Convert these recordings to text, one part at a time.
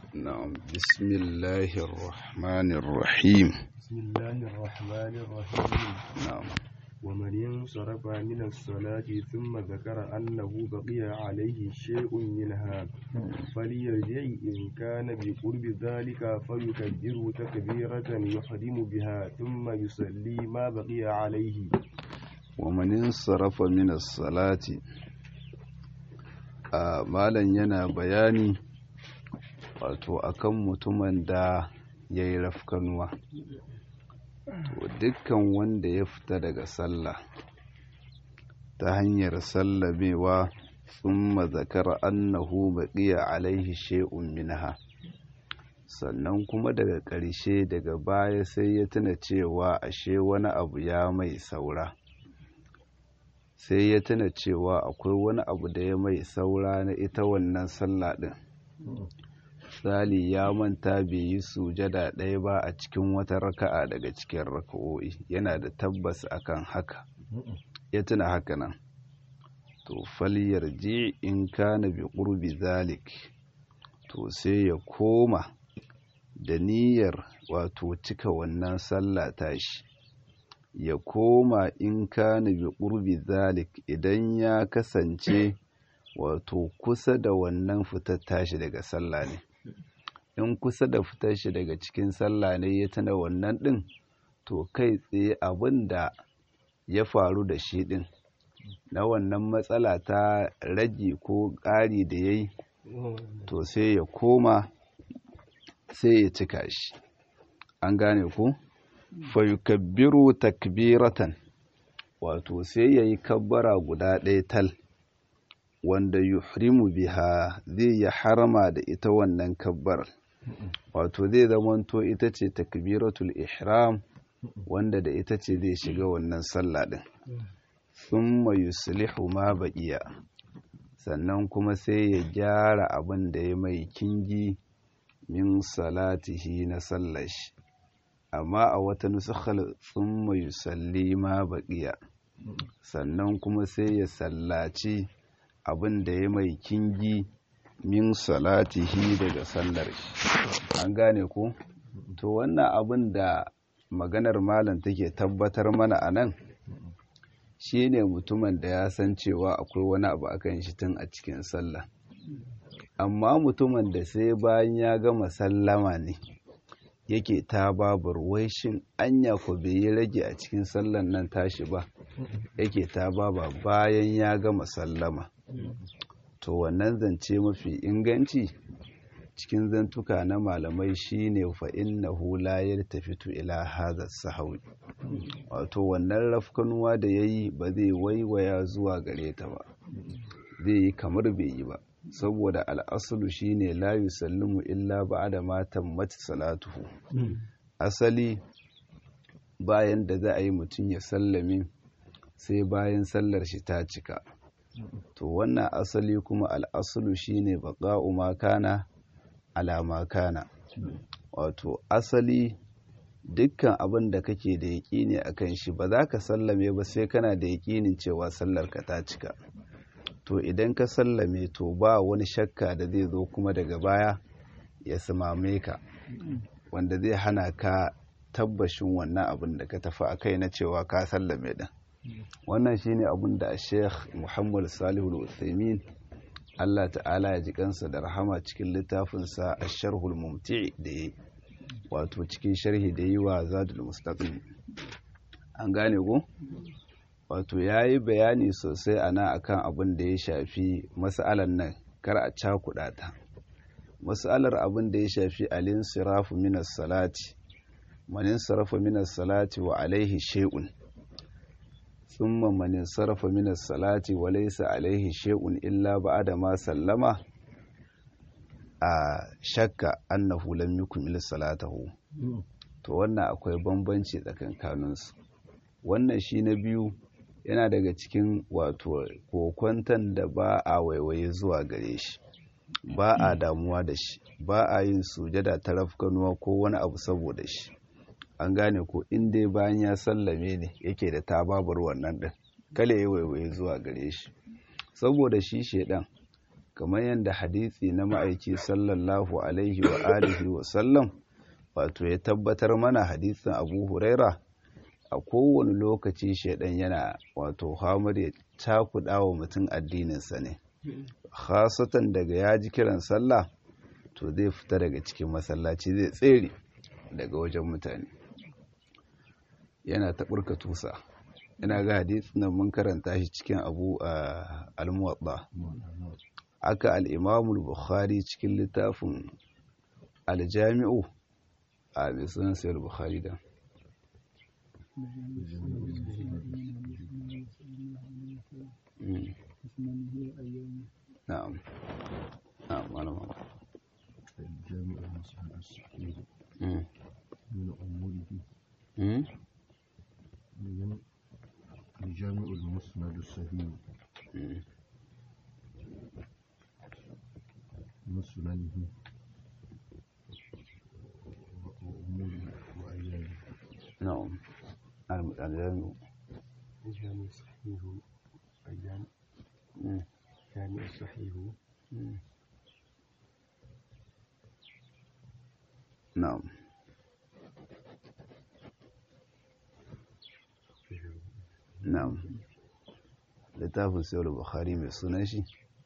نعم بسم الله الرحمن الرحيم بسم الله الرحمن الرحيم نعم ومن انصرف من الصلاة ثم ذكر أنه بقي عليه شيء منها فليرجع إن كان بقرب ذلك فيكبر تكبيرة يحرم بها ثم يصلي ما بقي عليه ومن انصرف من الصلاة a malam yana bayani wato akan mutumin da ya yi rafkanuwa to dukkan wanda ya fita daga sallah ta hanyar sallamewa thumma zakara annahu baqiya alaihi shay'un minha sannan kuma daga ƙarshe daga baya sai ya tuna cewa ashe wani abu ya mai saura sai ya tuna cewa akwai wani abu da ya mai saura na ita wannan sallah ɗin Sali ya manta bai yi sujada ɗaya ba a cikin wata raka'a daga cikin raka'o'i yana da tabbas akan haka ya tuna haka nan to faliyar ji in kana bi ƙurbi zalik to sai ya koma da niyyar wato cika wannan sallah tashi ya koma in kana bi ƙurbi zalik idan ya kasance wato kusa da wannan fitar tashi daga sallah ne in kusa da fitar shi daga cikin sallah ne ya tuna wannan ɗin to kai tsaye abin da ya faru da shi ɗin na wannan matsala ta rage ko ƙari da ya yi to sai ya koma sai ya cika shi an gane ku fayukabbiru takbiratan wato sai ya yi kabbara guda ɗaya tal wanda yuhrimu biha zai ya harama da ita wannan kabbar wato zai zamanto ita ce takbiratul ihram wanda da ita ce zai shiga wannan sallah din thumma yuslihu ma baqiya sannan kuma sai ya gyara abin da ya mai kingi min salatihi na sallashi amma a wata nusukhal thumma yusalli ma baqiya sannan kuma sai ya sallaci abin da ya mai kingi min salatihi daga sallar shi an gane ku to wannan abin da maganar malam take tabbatar mana a nan shine mutumin da ya san cewa akwai wani abu akan shi tun a cikin sallah amma mutumin da sai bayan ya gama sallama ne yake ta babar wai shin anya ko bai yi rage a cikin sallan nan tashi ba yake ta baba bayan ya gama sallama to wannan zance mafi inganci cikin zantuka na malamai shine fa innahu la yaltafitu ila hadha sahwi wato wannan rafkanuwa da yayi ba zai waiwaya zuwa gare ta ba zai yi kamar bai yi ba saboda al'asulu shine la yusallimu illa ba'da ma tammat salatuhu asali bayan da za a yi mutum ya sallame sai bayan sallar shi ta cika to wannan asali kuma al'asulu shine baqa'u ma kana ala ma kana wato asali dukkan abin da kake da yaƙini akan shi ba za ka sallame ba sai kana da yaƙinin cewa sallar ka ta cika to idan ka sallame to ba wani shakka da zai zo kuma daga baya ya samame ka wanda zai hana ka tabbashin wannan abin da ka tafi a kai na cewa ka sallame din wannan shine abin da sheikh muhammad salihu al-uthaymin allah ta'ala ya ji kansa da rahama cikin littafinsa a sharhul mumti da ya wato cikin sharhi da yi wa zadul mustaqim an gane ko wato ya yi bayani sosai a nan akan abin da ya shafi mas'alar nan kar a cakuɗa ta mas'alar abin da ya shafi alin sirafu minas salati manin sarafa minas salati wa alaihi shay'un thumma manin sarafa minas salati wa laysa alaihi shay'un illa ba'da ma sallama a shakka annahu lam yukmil salatahu to wannan akwai bambanci tsakankaninsu wannan shi na biyu yana daga cikin wato kokwantan da ba a waiwaye zuwa gare shi ba a damuwa da shi ba a yin sujada ta rafkanuwa ko wani abu saboda shi an gane ko in dai bayan ya sallame ne yake da tababar wannan din kale ya waiwaye zuwa gare shi saboda shi shedan kamar yadda hadisi na ma'aiki sallallahu alaihi wa alihi wa sallam wato ya tabbatar mana hadisin abu huraira a kowane lokaci shaidan yana wato hamar ya cakuɗa wa mutum addininsa ne khasatan daga ya ji kiran sallah to zai fita daga cikin masallaci zai tsere daga wajen mutane yana taɓurka tusa ina ga hadisi nan mun karanta shi cikin abu a almuwaɗa aka al'imamul bukhari cikin littafin aljami'u a mai sunan sayar bukhari da na'am na'am malama الجامع المسلم الصحيح Mm. من أموره Mm. من الجامع المسند الصحيح Mm. من سننه وأموره وأيامه na'am Al- aljami'u جامع صحيح أيام Mm. جامع صحيح Mm. na'am na'am littafin sayar bukhari mai sunan shi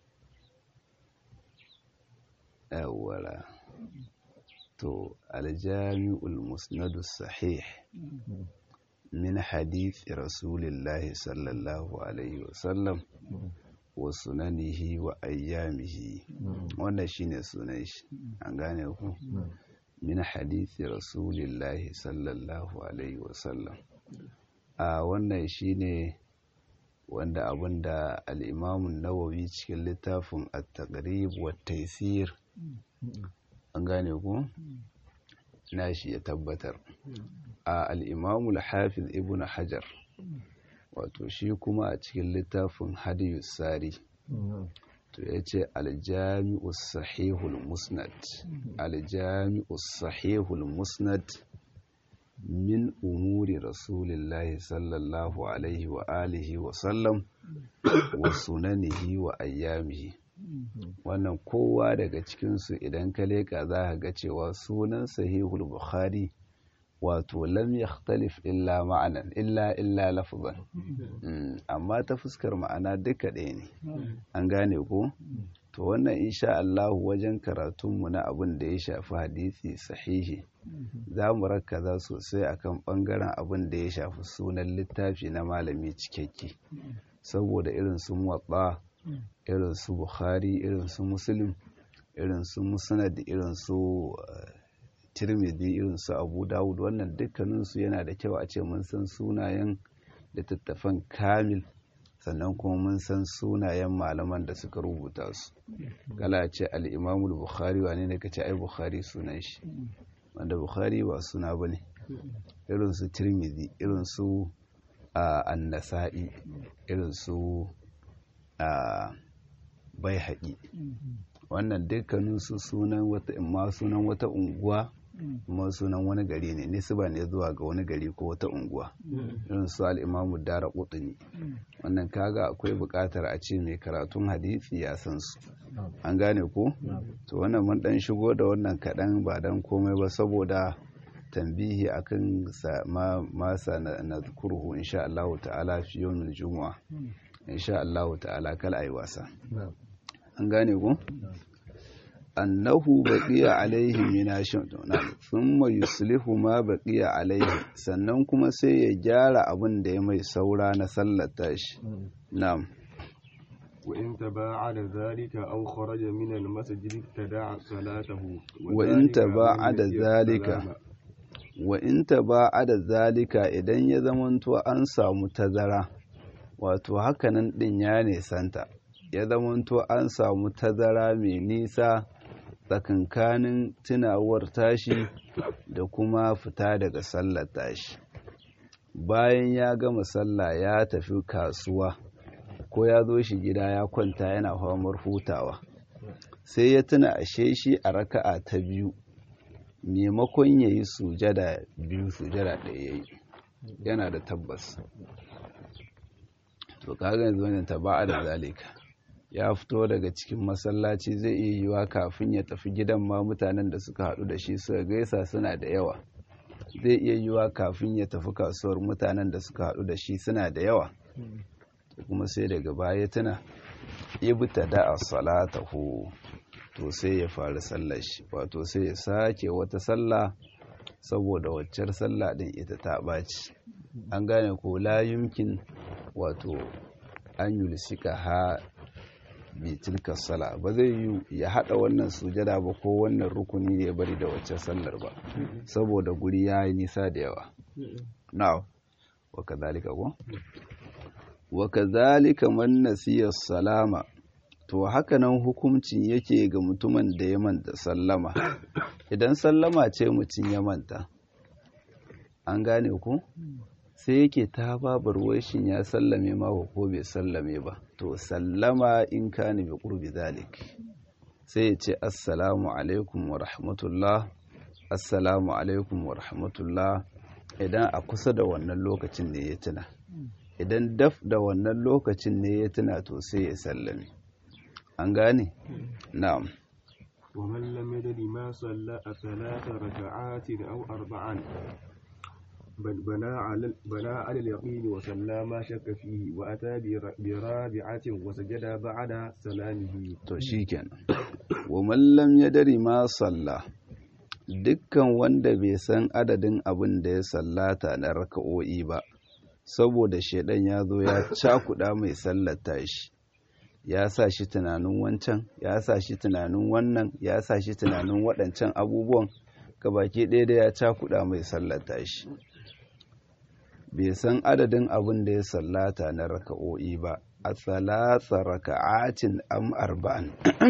yawwala to aljami'ul musnadu sahih min hadithi rasulillahi sallallahu alaihi wasallam wa sunanihi wa ayyamihi wannan shine sunan shi an gane ku min hadithi rasulillahi sallallahu alaihi wasallam a wannan shine wanda abinda al'imamun nawawi cikin littafin at-taqrib wa taysir an gane ku nashi ya tabbatar a al'imamul hafiz ibn hajar wato shi kuma a cikin littafin hadiyus sari to ya ce aljami'us sahihul musnad aljami'us sahihul musnad min umuri rasulillahi sallallahu alaihi wa alihi wa sallam wa sunanihi wa ayyamihi wannan kowa daga cikinsu idan ka leka za ka ga cewa sunan sahihul bukhari wato lam yakhtalif illa ma'anan illa illa lafzan Mm, amma ta fuskar ma'ana duka ɗaya ne an gane ko to wannan insha Allah wajen karatunmu na abin da ya shafi hadisi sahihi za mu rakkaza sosai akan ɓangaren abin da ya shafi sunan littafi na malami cikakke saboda irin su muwatta irin su bukhari irin su muslim irin su musnad irin su eh, tirmidhi irin su abu dawud wannan dukkaninsu yana da kyau a ce mun san sunayen littattafan kamil sannan kuma mun san sunayen malaman da suka rubuta su kala ce al'imamul bukhari wane ne ka ce ai bukhari sunan shi wanda bukhari ba suna ba ne irin su tirmidhi irin su annasa'i irin su bai haƙi wannan dukkaninsu sunan wata imma sunan wata unguwa kuma sunan wani gari ne nisba ne zuwa ga wani gari ko wata unguwa irin su al'imamu dara kutuni wannan kaga akwai buƙatar a ce mai karatun hadisi ya san su an gane ko to wannan mun dan shigo da wannan kaɗan ba dan komai ba saboda tambihi akan masa na kurhu insha Allah ta'ala fi yawmin juma'a insha Allah ta'ala kal ayi wasa an gane ko annahu baqiya alaihi min asham thumma yuslihu ma baqiya alaihi sannan kuma sai ya gyara abin da ya mai saura na sallata shi na'am وإن تباعد ذلك أو خرج من المسجد ابتدع صلاته وإن تباعد ذلك وإن تباعد ذلك idan ya zamanto an samu tazara wato hakanan din ya nesanta ya zamanto an samu tazara mai nisa tsakankanin tunawar tashi da kuma fita daga sallar tashi bayan ya gama sallah ya tafi kasuwa ko ya zo shi gida ya kwanta yana famar hutawa sai ya tuna ashe shi a raka'a ta biyu maimakon ya yi sujada biyu sujada ɗaya ya yi yana da tabbas to kaga yanzu wannan taba'a da zalika ya fito daga cikin masallaci zai iya yiwa kafin ya tafi gidan ma mutanen da suka haɗu da shi suka gaisa suna da yawa zai iya yiwa kafin ya tafi kasuwar mutanen da suka haɗu da shi suna da yawa kuma sai daga baya tuna ibta da a salatahu to sai ya fara sallar shi wato sai ya sake wata sallah saboda waccar sallah din ita ta ɓaci an gane ko la yumkin wato an yulsika ha bi tilka sala ba zai yi ya hada wannan sujada ba ko wannan rukuni ne ya bari da wacce sallar ba saboda guri ya yi nisa da yawa na'am wa kadhalika ko wa kadhalika man nasiya salama to haka nan hukuncin yake ga mutumin da ya manta sallama idan sallama ce mutum ya manta an gane ku sai yake ta babar shin ya sallame ma ko bai sallame ba to sallama in kana bi qurbi zalik sai ya ce assalamu alaikum wa rahmatullah assalamu alaikum wa rahmatullah idan a kusa da wannan lokacin ne ya tuna idan daf da wannan lokacin ne ya tuna to sai ya sallame an gane na'am ومن لم يدر ما صلى ثلاث ركعات أو أربعا بل بنى على بنى على اليقين وصلى ما شك فيه وأتى برابعة وسجد بعد سلامه to shikenan wa man lam yadri ma salla dukkan wanda bai san adadin abin da ya sallata na raka'o'i ba saboda shedan ya zo ya cakuda mai sallata shi ya sa shi tunanin wancan ya sa shi tunanin wannan ya sa shi tunanin waɗancan abubuwan baki ɗaya da ya cakuɗa mai sallata shi bai san adadin abin da ya sallata na raka'o'i ba a tsalatsa raka'atin am arba'an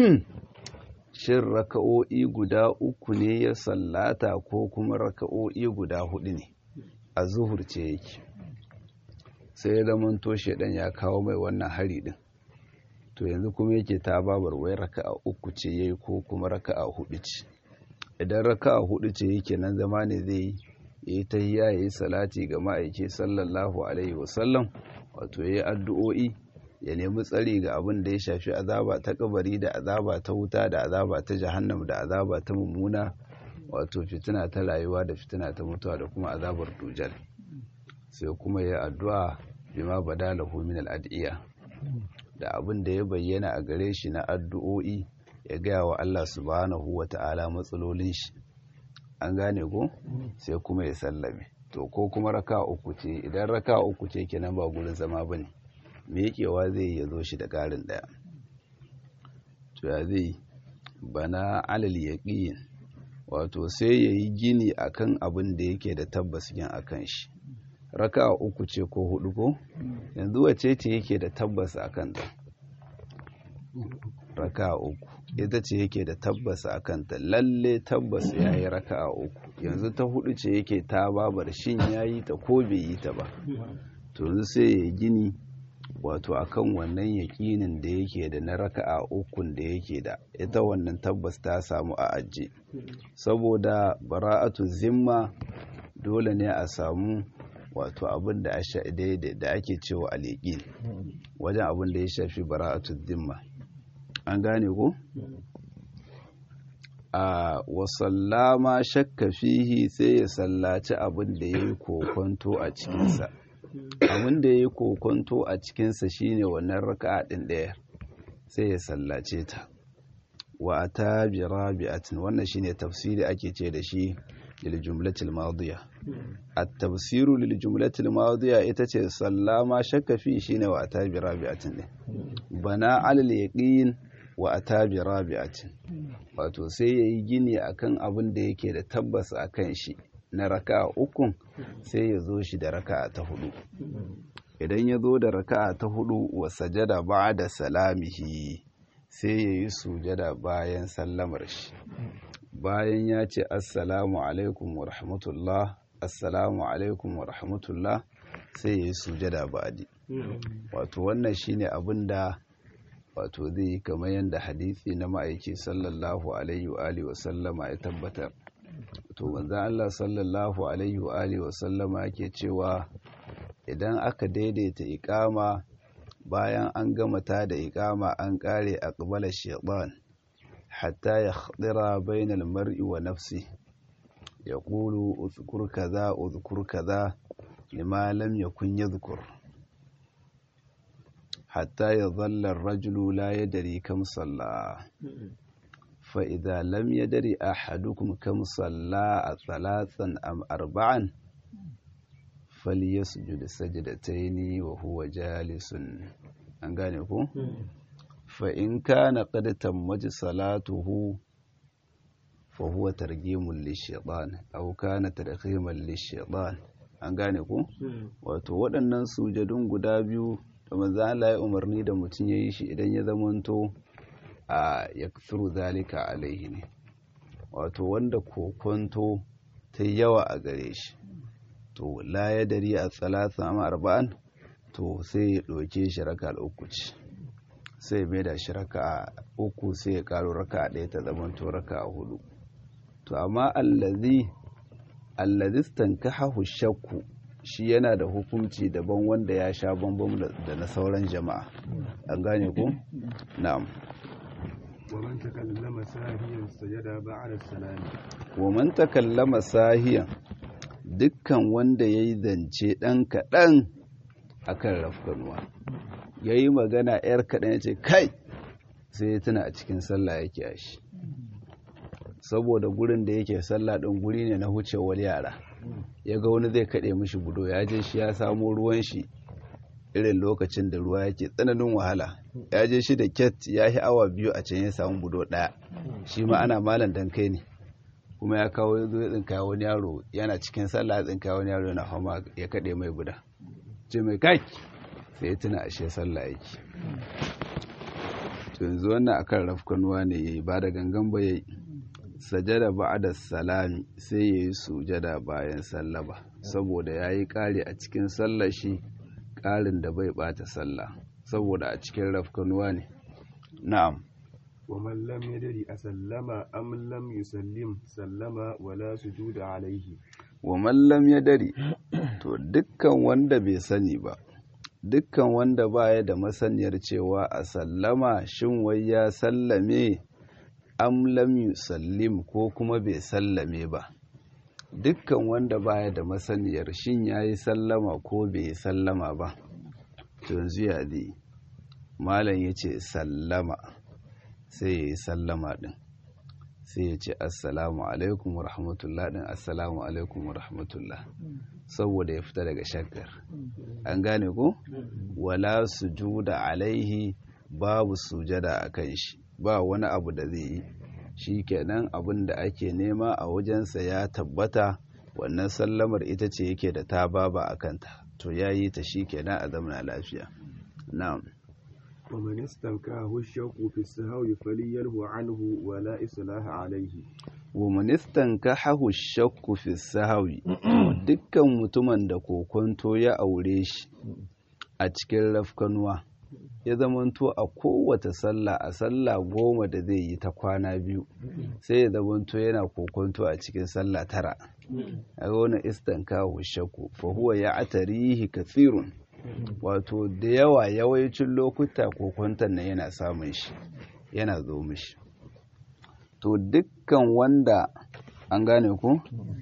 shin raka'o'i guda uku ne ya sallata ko kuma raka'o'i guda hudu ne a zuhur ce yake sai ya zamanto shaidan ya kawo mai wannan hari din to yanzu kuma yake ta babar wai raka'a uku ce yayi ko kuma raka'a hudu ce idan raka'a hudu ce yake nan zama ne zai yi ta tahiyya yayi salati ga ma'aiki sallallahu alaihi wasallam wato yayi addu'o'i ya nemi tsari ga abin da ya shafi azaba ta kabari da azaba ta wuta da azaba ta jahannam da azaba ta mummuna wato fitina ta rayuwa da fitina ta mutuwa da kuma azabar dujal sai kuma ya addu'a bima badalahu min al'adiyya da abin da ya bayyana a gare shi na addu'o'i ya gaya wa Allah subhanahu wa ta'ala matsalolin shi an gane ko sai kuma ya sallame to ko kuma raka uku ce idan raka uku ce kenan ba gurin zama bane me yakewa zai ya zo shi da ƙarin ɗaya to ya zai bana alal yaqin wato sai yayi gini akan abin da yake da tabbas yin akan shi raka uku ce ko hudu ko yanzu wace ce yake da tabbas akan ta raka uku ita ce yake da tabbas akan ta lalle tabbas yayi raka uku yanzu ta hudu ce yake ta babar shin yayi ta ko bai yi ta ba to yanzu sai ya gini wato akan wannan yaƙinin da yake da na raka'a ukun da yake da ita wannan tabbas ta samu a ajiye saboda bara'atu zimma dole ne a samu wato abin da da ake cewa aliƙin wajen abin da ya shafi bara'atu zimma an gane ko a wasallama shakka fihi sai ya sallaci abin da ya yi kokonto a cikinsa abin da ya yi kokonto a cikinsa shine wannan raka'a ɗin ɗaya sai ya sallace ta wa ta bi rabi'atin wannan shine tafsiri ake ce da shi lil jumlatil madiya at-tafsiru lil jumlatil madiya ita ce sallama shakka fi shine wa ta bi rabi'atin ne bana alal yaqin wa ata bi rabi'atin wato sai yayi gini akan abin da yake da tabbas akan shi na raka'a ukun sai ya zo shi da raka'a ta hudu idan ya zo da raka'a ta hudu wa sajada ba'da salamihi sai ya yi sujada bayan sallamar shi bayan ya ce assalamu alaikum wa rahmatullah assalamu alaikum wa rahmatullah sai ya yi sujada ba'di wato wannan shine abin da wato zai yi kamar yadda hadisi na ma'aiki sallallahu alaihi wa alihi wa sallama ya tabbatar to manzan Allah sallallahu alaihi wa alihi wa sallama yake cewa idan aka daidaita ikama bayan an gama ta da iqama an kare aqbala shaytan hatta yakhdira bainal mar'i wa nafsi yaqulu udhkur kaza udhkur kaza lima lam yakun yadhkur hatta yadhalla ar-rajulu la yadri kam salla fa idha lam yadri ahadukum kam salla thalathan am arba'an falyasjud sajdataini wa huwa jalisun an gane ku fa in kana qad tammat salatuhu fa huwa targhimun lishaytan aw kana targhiman lishaytan an gane ku wato waɗannan sujadun guda biyu da manzo Allah ya umarni da mutum yayi shi idan ya zamanto a yakthuru zalika alaihi ne wato wanda kokonto ta yawa a gare shi to la ya dari a tsalasa amma arba'an to sai ya ɗauke shi raka uku ce sai mai da shi raka uku sai ya ƙaro raka ɗaya ta zama to raka hudu to amma allazi allazistan kahahu shakku shi yana da hukunci daban wanda ya sha bambam da na sauran jama'a an gane ku na'am ومن تكلم ساهيا سجد بعد السلام wa man takallama sahiyan dukkan wanda ya yi zance ɗan kaɗan a kan rafkanuwa ya yi magana ‘yar kaɗan ya ce kai sai ya tuna a cikin sallah yake a shi saboda gurin da yake sallah ɗin guri ne na wucewar yara ya ga wani zai kaɗe mishi budo ya je shi ya samo ruwan shi irin lokacin da ruwa yake tsananin wahala ya je shi da ket ya yi awa biyu a can ya samu budo ɗaya shi ma ana malam dan kai ne kuma ya kawo ya zo ya tsinka wani yaro yana cikin sallah ya tsinka wani yaro yana fama ya kaɗe mai guda ce mai kaki sai ya tuna ashe sallah yake to yanzu wannan akan rafkanuwa ne yayi ba da gangan ba yayi sajada ba'da salami sai yayi sujada bayan sallaba saboda yayi kare a cikin sallar shi karin da bai bata sallah saboda a cikin rafkanuwa ne na'am ومن لم يدري أسلم أم لم يسلم سلم ولا سجود عليه wa mallam ya dare to dukkan wanda bai sani ba dukkan wanda baya da masaniyar cewa a sallama shin wai ya sallame am lam yusallim ko kuma bai sallame ba dukkan wanda baya da masaniyar shin yayi sallama ko bai sallama ba to yanzu ya zai malam yace sallama sai ya yi sallama din sai ya ce assalamu alaikum wa rahmatullah din assalamu alaikum wa rahmatullah saboda ya fita daga shakkar an gane ko wala sujuda alaihi babu sujada a kan shi ba wani abu da zai yi shi kenan abin da ake nema a wajensa ya tabbata wannan sallamar ita ce yake da ta baba a kanta to ya yi ta shi kenan a zamana lafiya na'am ومن استنكاه الشوق في السهو فلينه عنه ولا إصلاح عليه wa ministan ka hahu shakku fi sahawi dukkan mutumin da kokonto ya aure shi a cikin rafkanuwa ya zamanto a kowace sallah a sallah goma da zai yi ta kwana biyu sai ya zamanto yana kokonto a cikin sallah tara a wani istan kawo shakku fa huwa ya atarihi kathirun wato da yawa yawancin lokuta kokonton nan yana samun shi yana zo mishi to dukkan wanda an gane ku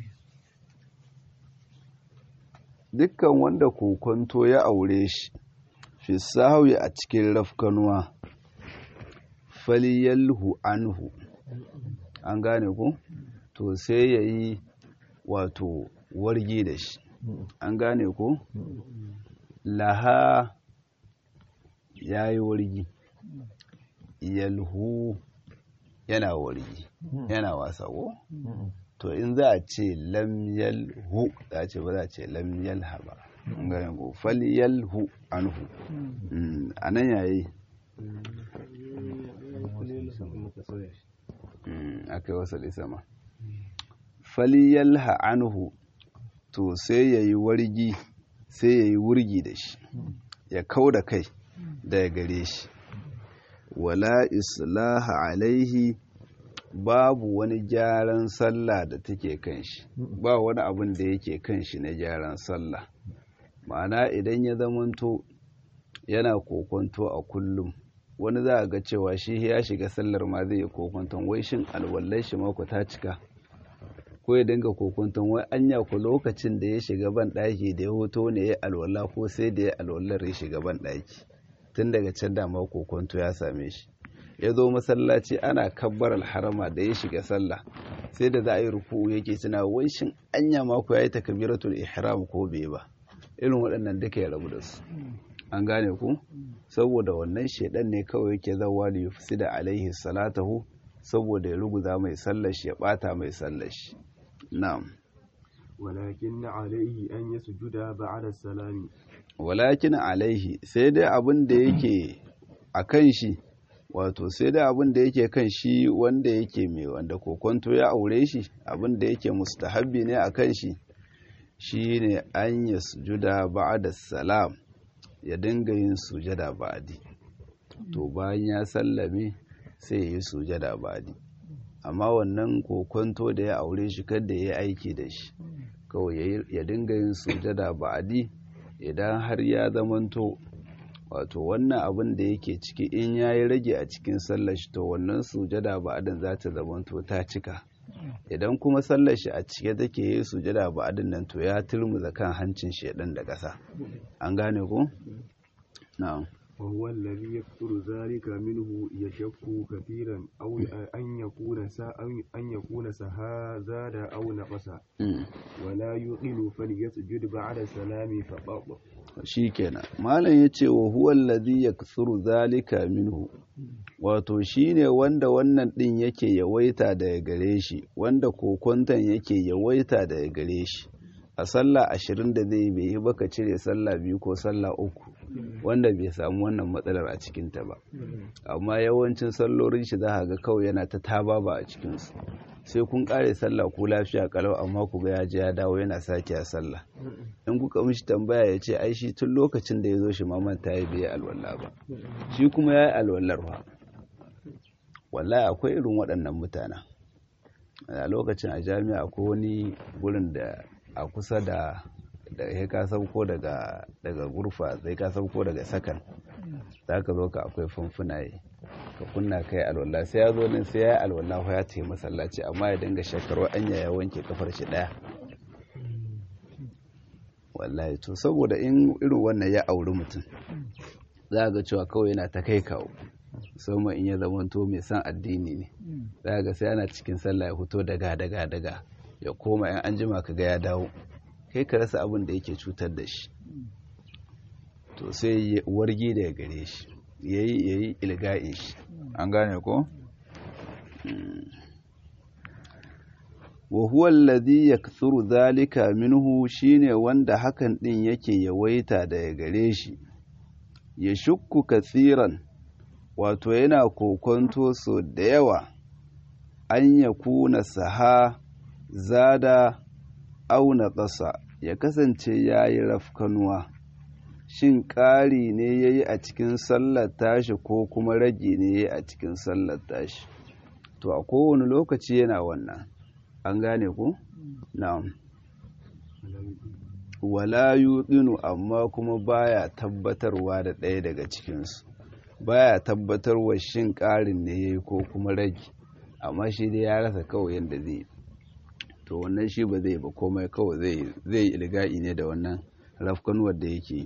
dukkan wanda kokonto ya aure shi fi sahawi a cikin rafkanuwa faliyalhu anhu an gane ku to sai ya yi wato wargi da shi an gane ku laha ya yi wargi yalhu yana wargi yana wasa ko to in za a ce lam yalhu za a ce ba za a ce lam yalha ba an gane ko fal yalhu anhu a nan yayi aka yi wasa sama fal yalha anhu to sai ya yi wargi sai ya yi wurgi da shi ya kau da kai daga gare shi wala islaha alaihi babu wani gyaran sallah da take kan shi ba wani abin da yake kan shi na gyaran sallah ma'ana idan ya zamanto yana kokonto a kullum wani za a ga cewa shi ya shiga sallar ma zai yi kokonton wai shin alwallar shi mako ta cika ko ya dinga kokonton wai anya ku lokacin da ya shiga ban ɗaki da ya hoto ne ya alwala ko sai da ya alwallar ya shiga ban ɗaki tun daga can dama kokonto ya same shi ya zo masallaci ana kabbar alharama da ya shiga sallah sai da za a yi ruku yake tuna wai shin anya mako ya yi takabiratul ihram ko bai ba irin waɗannan duka ya rabu da su an gane ku saboda wannan shedan ne kawai yake zawa da yufsida alaihi salatahu saboda ya ruguza mai sallashi ya bata mai sallashi na'am ولكن عليه أن يسجد بعد السلام walakin alaihi sai dai abin da yake a kan shi wato sai dai abin da yake kan shi wanda yake mai wanda kokonto ya aure shi abin da yake mustahabbi ne a kan shi shine an ya sujuda ba'da salam ya dinga yin sujada ba'di to bayan ya sallame sai ya yi sujada ba'di amma wannan kokonto da ya aure shi kada ya yi aiki da shi kawai ya dinga yin sujada ba'di idan har ya zamanto wato wannan abin da yake ciki in ya yi rage a cikin sallar shi to wannan sujada ba'adin za ta zamanto ta cika idan kuma sallar shi a cike take yi sujada ba'adin nan to ya turmuza kan hancin shedan da ƙasa an gane ko na'am وهو الذي يكثر ذلك منه يشك كثيرا أو أن يكون سا أن يكون سها زاد أو نقص ولا يقل فليسجد بعد السلام فقط shikenan malam yace wa huwa alladhi yakthuru zalika minhu wato shine wanda wannan din yake yawaita daga gare shi wanda kokonton yake yawaita daga gare shi a sallah ashirin da zai bai yi baka cire sallah biyu ko sallah uku wanda bai samu wannan matsalar a cikinta ba amma yawancin sallolin shi za ga kawai yana ta taba ba a cikinsu sai kun kare sallah ko lafiya kalau amma ku ga ya je ya dawo yana sake a sallah in kuka mishi tambaya ya ce ai shi tun lokacin da ya zo shi maman ta yi bai alwala ba shi kuma ya yi alwallar ba wallahi akwai irin waɗannan mutanen a lokacin a jami'a akwai wani gurin da a kusa da da ya ka sauko daga daga gurfa sai ka sauko daga sakan za ka zo ka akwai famfuna yi ka kunna kai alwala sai ya zo nan sai ya yi alwala ya ce masallaci amma ya dinga shekaru anya ya wanke kafar shi daya wallahi to saboda in irin wannan ya auri mutum za ga cewa kawai yana ta kai kawo musamman in ya zamanto mai san addini ne za ga sai ana cikin sallah ya fito daga daga daga ya koma yan an jima ka ga ya dawo kai ka rasa abin da yake cutar da shi to sai wargi da gare shi yayi yayi ilga'in shi an gane ko wa huwa alladhi yakthuru dhalika minhu shine wanda hakan din yake yawaita daga gare shi ya shukku kathiran wato yana kokonto so da yawa an ya kuna saha zada auna ƙasa ya kasance ya yi rafkanuwa shin ƙari ne ya yi a cikin sallar tashi ko kuma rage ne ya yi a cikin sallar tashi to a kowane lokaci yana wannan an gane ku? na'am wala yuɗinu amma kuma baya tabbatarwa da ɗaya daga cikinsu baya tabbatarwa shin ƙarin ne ya yi ko kuma rage amma shi dai ya rasa kawai yadda zai to wannan shi ba zai ba komai kawai zai yi ilga'i ne da wannan rafkanuwar da yake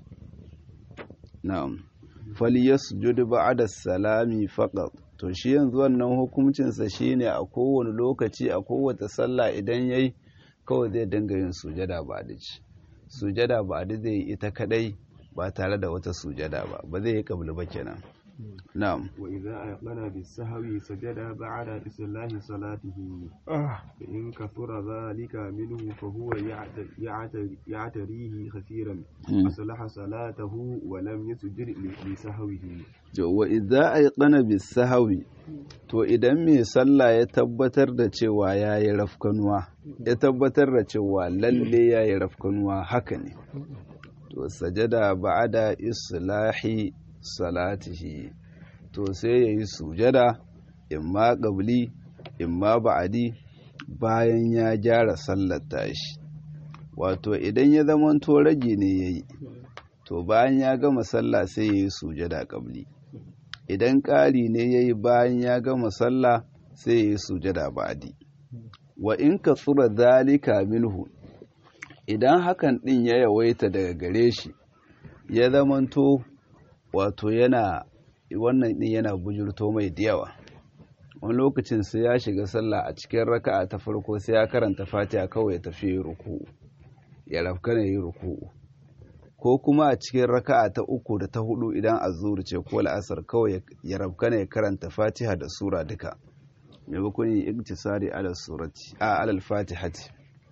na'am falyasjud ba'da salami faqat to shi yanzu wannan hukuncinsa shine a kowane lokaci a kowace sallah idan yayi kawai zai dinga yin sujada ba da ci sujada ba da zai ita kadai ba tare da wata sujada ba ba zai yi kabli ba kenan na'am wa idza ayqana bis sahwi sajada ba'da islahi salatihi fa in kathura dhalika minhu fa huwa ya'tarihi kathiran aslaha salatahu wa lam yasjud li sahwihi wa idza ayqana bis sahwi to idan mai sallah ya tabbatar da cewa yayi rafkanuwa ya tabbatar da cewa lalle yayi rafkanuwa haka ne to sajada ba'da islahi salatihi to sai ya yi sujada imma ƙabli imma ba'adi bayan ya gyara sallar tashi wato idan ya zamanto rage ne ya yi to bayan ya gama sallah sai ya yi sujada ƙabli idan ƙari ne ya yi bayan ya gama sallah sai ya yi sujada ba'adi wa in ka tsura zalika minhu idan hakan ɗin ya yawaita daga gare shi ya zamanto wato yana wannan ɗin yana bujurto mai da yawa wani lokacin sai ya shiga sallah a cikin raka'a ta farko sai ya karanta fatiha kawai ya tafi yi ruku'u ya rafka ne yi ruku'u ko kuma a cikin raka'a ta uku da ta hudu idan azur ce ko la'asar kawai ya rafka ne ya karanta fatiha da sura duka maimakon yin iktisari ala surati a alal fatihati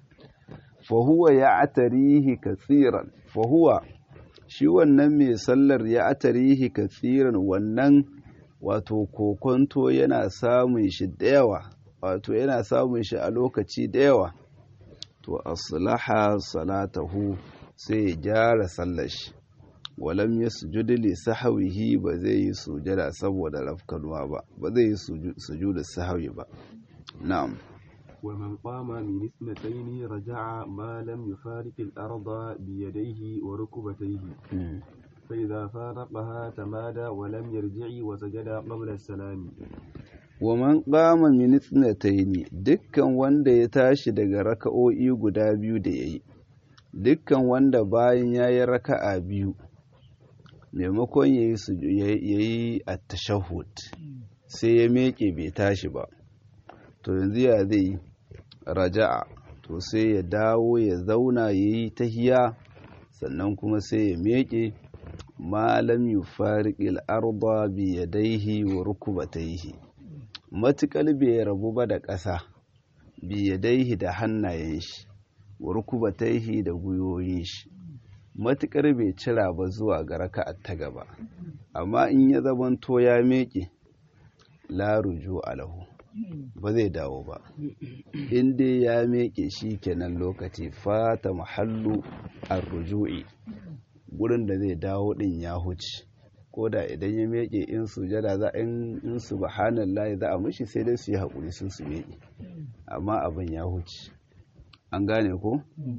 fa huwa ya atarihi katsiran fa huwa shi wannan mai sallar ya atarihi katsiran wannan wato kokonto yana samun shi da yawa wato yana samun shi a lokaci da yawa to aslaha salatahu sai ya gyara sallar shi walam ya sujudi li sahawihi ba zai yi sujada saboda rafkanuwa ba ba zai yi sujudu sahawi ba na'am ومن قام من اثنتين رجع ما لم يفارق الأرض بيديه وركبتيه فإذا فارقها تمادى ولم يرجع وسجد قبل السلام ومن قام من اثنتين dukkan wanda ya tashi daga raka'o'i guda biyu da yayi dukkan wanda bayan yayi raka'a biyu maimakon yayi yayi at-tashahhud sai ya meke bai tashi ba to yanzu ya zai raja'a to sai ya dawo ya zauna yayi tahiya sannan kuma sai ya meke malam yufariqil arda bi yadayhi wa rukbatayhi matukal bai rabu ba da ƙasa bi yadayhi da hannayen shi wa rukbatayhi da guyoyin shi matukar bai cira ba zuwa ga raka'at ta gaba amma in ya zamanto ya meke la ruju alahu ba zai dawo ba in dai ya meke shi kenan lokaci fata mahallu ar-ruju'i gurin da zai dawo din ya huce ko da idan ya meke in sujada za in in subhanallahi za a mishi sai dai su yi hakuri sun su meke amma abin ya huce an gane ko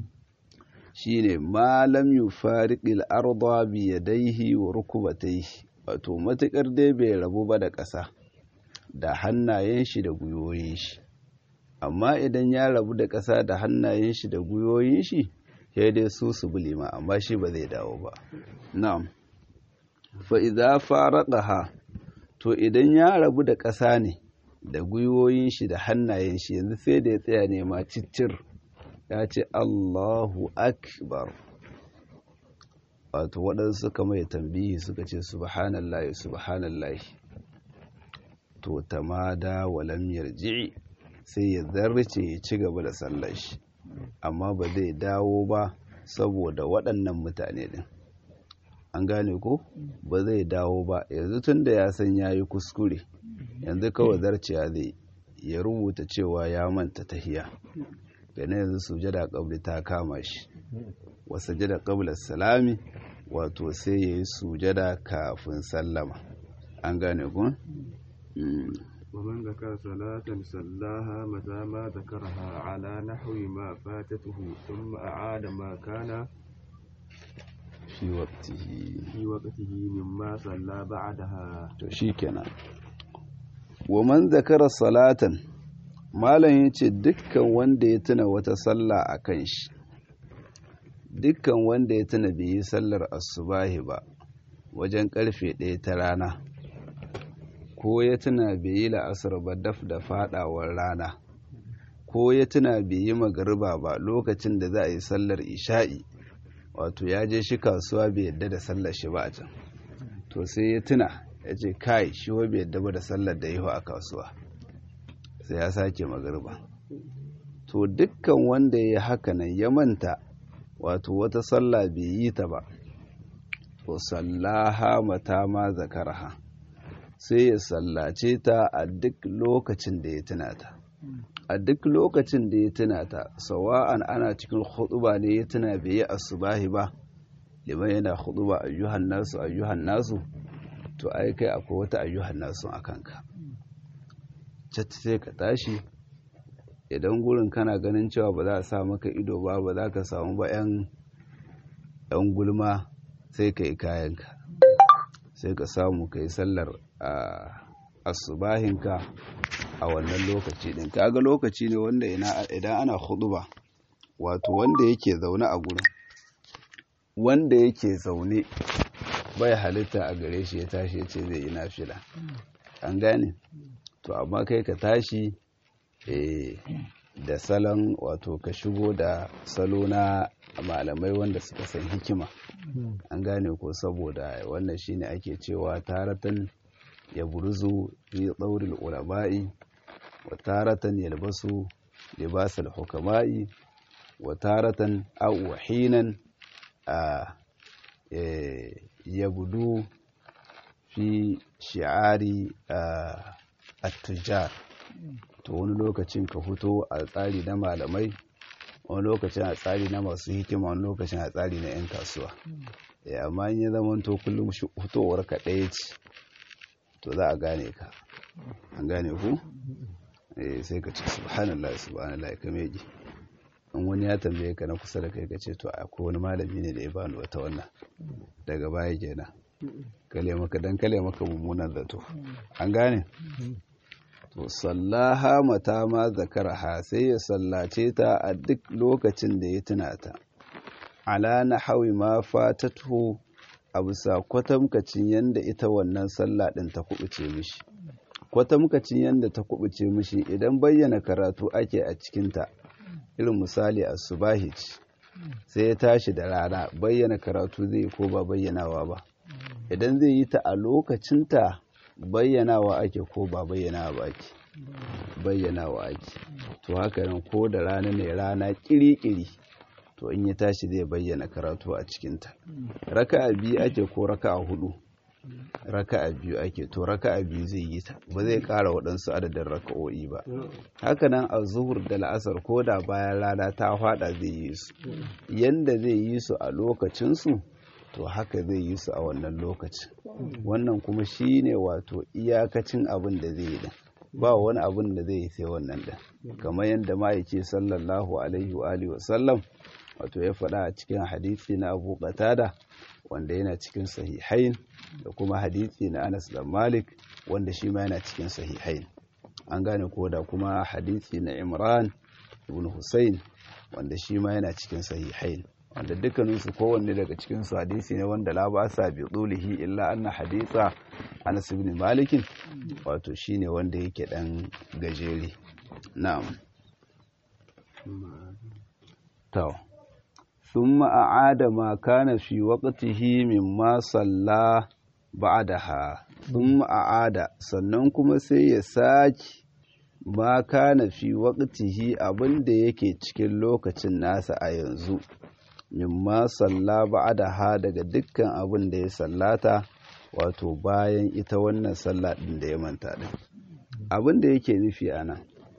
shine ma lam yufariqil arda bi yadayhi wa rukbatayhi wato matukar dai bai rabu ba da ƙasa da hannayen shi da gwiwoyin shi amma idan ya rabu da ƙasa da hannayen shi da gwiwoyin shi sai dai su su bulima amma shi ba zai dawo ba na'am fa idza faraqaha to idan ya rabu da ƙasa ne da gwiwoyin shi da hannayen shi yanzu sai da ya tsaya ne ma ciccir ya ce Allahu akbar wato waɗansu suka mai tambihi suka ce subhanallahi subhanallahi to tamada walam yarji sai ya zarce ya ci gaba da sallar shi amma ba zai dawo ba saboda waɗannan mutane din an gane ko ba zai dawo ba yanzu tun da ya san ya yi kuskure yanzu kawai zarciya zai ya rubuta cewa ya manta tahiya gane yanzu sujada kabli ta kama shi wa sujada qabla salami wato sai yayi sujada kafin sallama an gane ku ومن ذكر صلاة صلاها متى ما ذكرها على نحو ما فاتته ثم أعاد ما كان fi waqtihi في وقته مما صلى بعدها to shikenan wa man zakara salatan malam yace dukkan wanda ya tuna wata sallah akan shi dukkan wanda ya tuna bai yi sallar asubahi ba wajen karfe ɗaya ta rana ko ya tuna bai yi la'asar ba daf da fadawar rana ko ya tuna bai yi magariba ba lokacin da za a yi sallar isha'i wato ya je shi kasuwa bai yadda da sallar shi ba a can to sai ya tuna ya ce kai shi wa bai yadda ba da sallar da yiwu a kasuwa sai ya sake magariba to dukkan wanda ya haka nan ya manta wato wata sallah bai yi ta ba to sallaha mata ma zakaraha sai ya sallace ta a duk lokacin da ya tuna ta a duk lokacin da ya tuna ta sawa'an ana cikin huɗuba ne ya tuna bai yi asubahi ba liman yana huɗuba ayyuhan nasu ayyuhan nasu to ai kai akwai wata ayyuhan nasu a kanka cat sai ka tashi idan gurin kana ganin cewa ba za a sa maka ido ba ba za ka samu ba yan yan gulma sai ka yi kayanka sai ka samu ka yi sallar asubahinka a wannan lokaci din kaga lokaci ne wanda idan ana huduba wato wanda yake zaune a gurin wanda yake zaune bai halitta a gare shi ya tashi ya ce zai yi nafila an gane to amma kai ka tashi da salon wato ka shigo da salo na malamai wanda suka san hikima an gane ko saboda wannan shine ake cewa taratan ya buruzu fi tsauril ulama'i wa taratan yalbasu libasal hukama'i wa taratan aw hinan a yabudu fi shi'ari at-tujar to wani lokacin ka fito a tsari na malamai wani lokacin a tsari na masu hikima wani lokacin a tsari na 'yan kasuwa amma in ya zama to kullum fitowar ka ɗaya ce to za a gane ka an gane ku sai ka ce subhanallah subhanallah ka meji in wani ya tambaye ka na kusa da kai ka ce to akwai wani malami ne da ya bani wata wannan daga baya kenan kale maka dan kale maka mummunan zato an gane to sallaha mata ma zakaraha sai ya sallace ta a duk lokacin da ya tuna ta ala na hawi ma fatatu a bisa kwatamkacin yadda ita wannan sallah ɗin ta kubuce mishi kwatamkacin yadda ta kubuce mishi idan bayyana karatu ake a cikinta irin misali a subahi sai ya tashi da rana bayyana karatu zai ko ba bayyanawa ba idan zai yi ta a lokacinta bayyanawa ake ko ba bayyanawa ba ake bayyanawa ake to haka nan ko da rana ne rana kiri-kiri to in ya tashi zai bayyana karatu a cikinta raka'a biyu ake ko raka'a hudu raka'a biyu ake to raka'a biyu zai yi ta ba zai kara waɗansu adadin raka'o'i ba haka nan a zuhur da la'asar ko da bayan rana ta fada zai yi su yanda zai yi su a lokacinsu to haka zai yi su a wannan lokacin wannan kuma shi ne wato iyakacin abin da zai yi din ba wani abin da zai yi sai wannan din kamar yadda ma'aiki sallallahu alaihi wa alihi wasallam wato ya faɗa a cikin hadisi na abu qatada wanda yana cikin sahihain da kuma hadisi na anas da malik wanda shi ma yana cikin sahihain an gane ko da kuma hadisi na imran ibn husayn wanda shi ma yana cikin sahihain wanda dukkaninsu kowanne daga cikinsu hadisi ne wanda la ba sa bi tsulihi illa anna hadisa anas ibn malikin wato shine wanda yake dan gajeri na'am to thumma a'ada ma kana fi waqtihi mimma salla ba'daha thumma a'ada sannan kuma sai ya saki ma kana fi waqtihi abinda yake cikin lokacin nasa a yanzu mimma salla ba'daha daga dukkan abin da ya sallata wato bayan ita wannan sallah din da ya manta din abin da yake nufi ana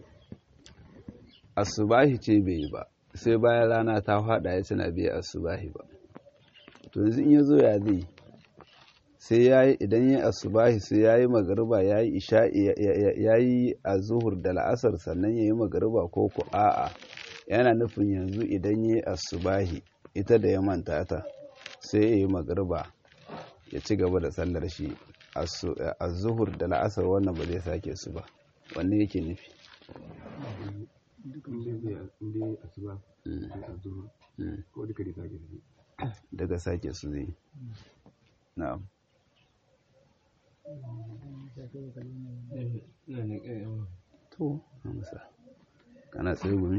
asubahi ce bai yi ba sai bayan rana ta fada ya tana bai asubahi ba to yanzu in ya zo ya zai sai ya yi idan ya asubahi sai ya yi magariba ya yi isha'i ya yi a zuhur da la'asar sannan ya yi magariba ko ku a'a yana nufin yanzu idan ya yi asubahi ita da ya manta ta sai ya yi magariba ya ci gaba da sallar shi a zuhur da la'asar wannan ba zai sake su ba wanne yake nufi daga sake su zai na'am to amsa kana tsaye gumi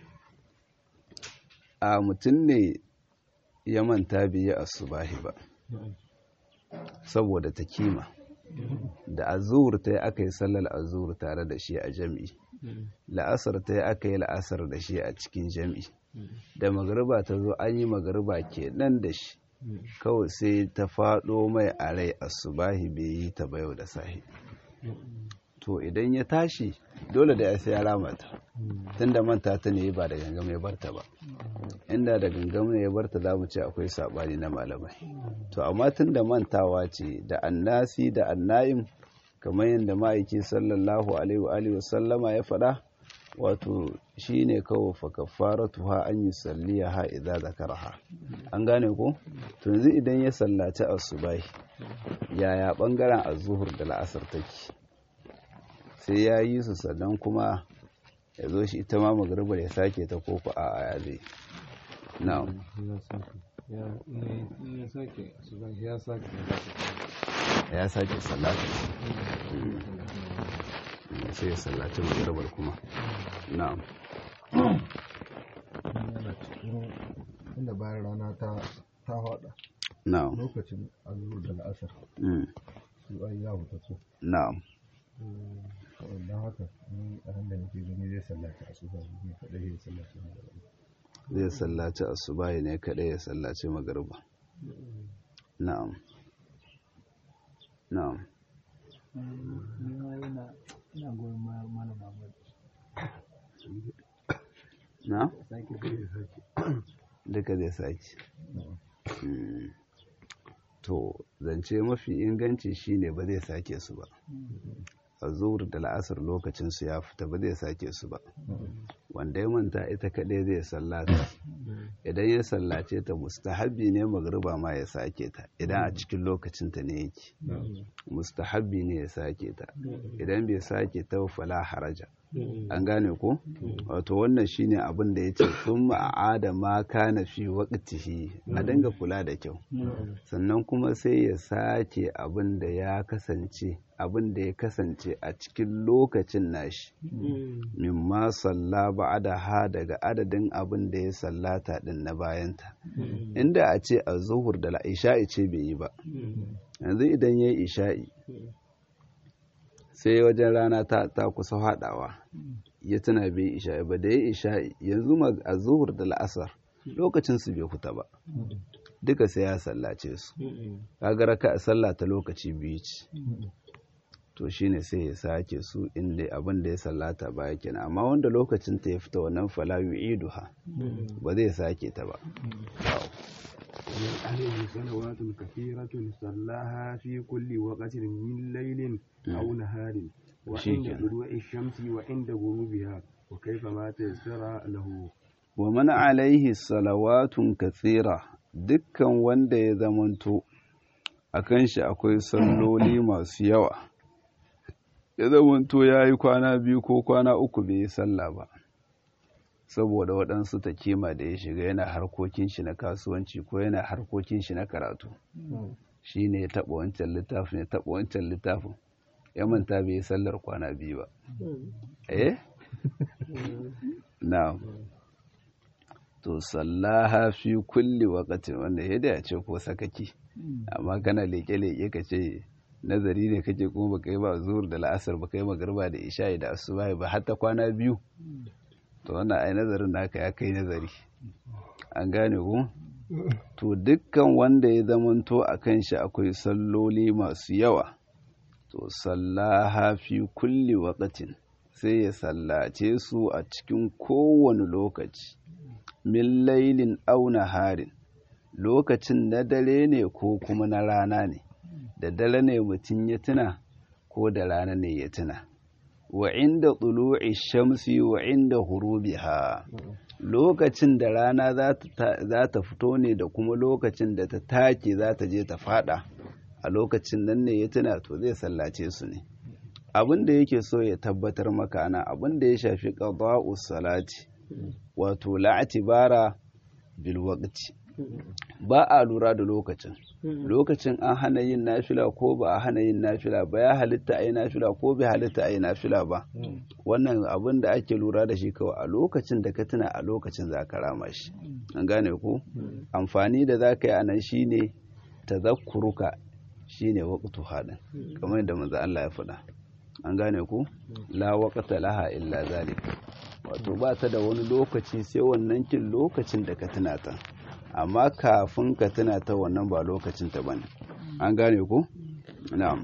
a mutum ne ya manta bai yi asubahi ba saboda ta kima da azur ta yi aka yi sallar azur tare da shi a jami'i la'asar ta yi aka yi la'asar da shi a cikin jami'i da magariba ta zo an yi magariba ke nan da shi kawai sai ta faɗo mai a rai asubahi bai yi ta bayo da sahi to idan ya tashi dole da ya sai ya ramata tun da manta ta ne ba da gangam ya barta ba inda da gangam ya barta za mu ce akwai saɓani na malamai to amma tun da mantawa ce da annasi da anna'im kamar yadda ma'aiki sallallahu alaihi wa sallama ya faɗa wato shine kawai fa kafaratuha an yusalliha idza zakaraha an gane ko to yanzu idan ya sallaci asubahi yaya bangaren azuhur da la'asar take sai ya yi su sannan kuma ya zo shi ita ma magribar ya sake ta koko a aya zai na'am ya sake sallata sai ya sallaci magribar kuma na'am yana cikin inda bayan rana ta ta hada na'am lokacin azur da la'asar mm, su ai ya huta su na'am don haka ni a ran da nake gani zai sallaci asuba ne kadai ya sallaci magana zai sallaci asubahi ne kadai ya sallaci magriba na'am na'am ina goyon malam Ahmad na sake duka zai sake Mm. to zance mafi inganci shine ba zai sake su ba a zuwar da la'asar lokacin su ya fita ba zai sake su ba wanda ya manta ita kaɗai zai sallata idan ya sallace ta mustahabbi ne magriba ma ya sake ta idan a cikin lokacin ta ne yake mustahabbi ne ya sake ta idan bai sake ta ba fala haraja an gane ko wato wannan shine abin da yace thumma a'ada ma kana fi waqtihi a dinga kula da kyau sannan kuma sai ya sake abin da ya kasance abin da ya kasance a cikin lokacin nashi mimma salla ba'da ha daga adadin abin da ya sallata din na bayanta inda a ce a zuhur da isha'i ce bai yi ba yanzu idan ya yi isha'i sai wajen rana ta, ta kusa haɗawa ya tuna bai isha'i ba da ya isha'i yanzu ma a zuhur da la'asar lokacin su bai fita ba duka sai ya sallace su kaga raka sallah ta lokaci biyu ce to shine sai ya sake su inda abin da ya sallata baya kenan amma wanda lokacin ta ya fita wannan fala yu'iduha ba zai sake ta ba ومن عليه صلوات كثيرة صلاها في كل وقت من ليل أو نهار وعند شيكا. طلوع الشمس وعند غروبها وكيفما تيسر له wa man alaihi salawatun kathira dukkan wanda ya zamanto a kan shi akwai salloli masu yawa ya zamanto ya yi kwana biyu ko kwana uku bai yi sallah ba saboda waɗansu ta kima da ya shiga yana harkokin shi na kasuwanci ko yana harkokin shi na karatu shi ne ya taɓa wancan littafin ya taɓa wancan littafin ya manta bai yi sallar kwana biyu ba eh na'am to sallaha fi kulli waqtin wanda ya da ce ko sakaki amma kana leke leke ka ce nazari ne kake kuma baka yi ba zuhur da la'asar baka yi magarba da isha'i da asuba ba hatta kwana biyu to wannan ai nazarin naka ya kai nazari an gane ku to dukkan wanda ya zamanto a kan shi akwai salloli masu yawa to sallaha fi kulli waqtin sai ya sallace su a cikin kowane lokaci min lailin auna harin lokacin na dare ne ko kuma na rana ne da dare ne mutum ya tuna ko da rana ne ya tuna wa inda tulu'i shamsi wa inda hurubiha lokacin da rana za ta fito ne da kuma lokacin da ta take za ta je ta fada a lokacin nan ne ya tuna to zai sallace su ne abin da yake so ya tabbatar maka ana abin da ya shafi qada'us salati wato la'atibara bil waqti ba a lura da lokacin lokacin an hana yin nafila ko ba a hana yin nafila ba ya halitta a yi nafila ko bai halitta a yi nafila ba wannan abin da ake lura da shi kawai a lokacin da ka tuna a lokacin za ka rama shi an gane ko amfani da za ka yi a nan shine tazakkuruka shine waqtu hadin kamar yadda manzo Allah ya faɗa an gane ku la waqta laha illa zalik wato ba ta da wani lokaci sai wannan kin lokacin da ka tuna ta amma kafin ka tuna ta wannan ba lokacin ta bane an gane ku na'am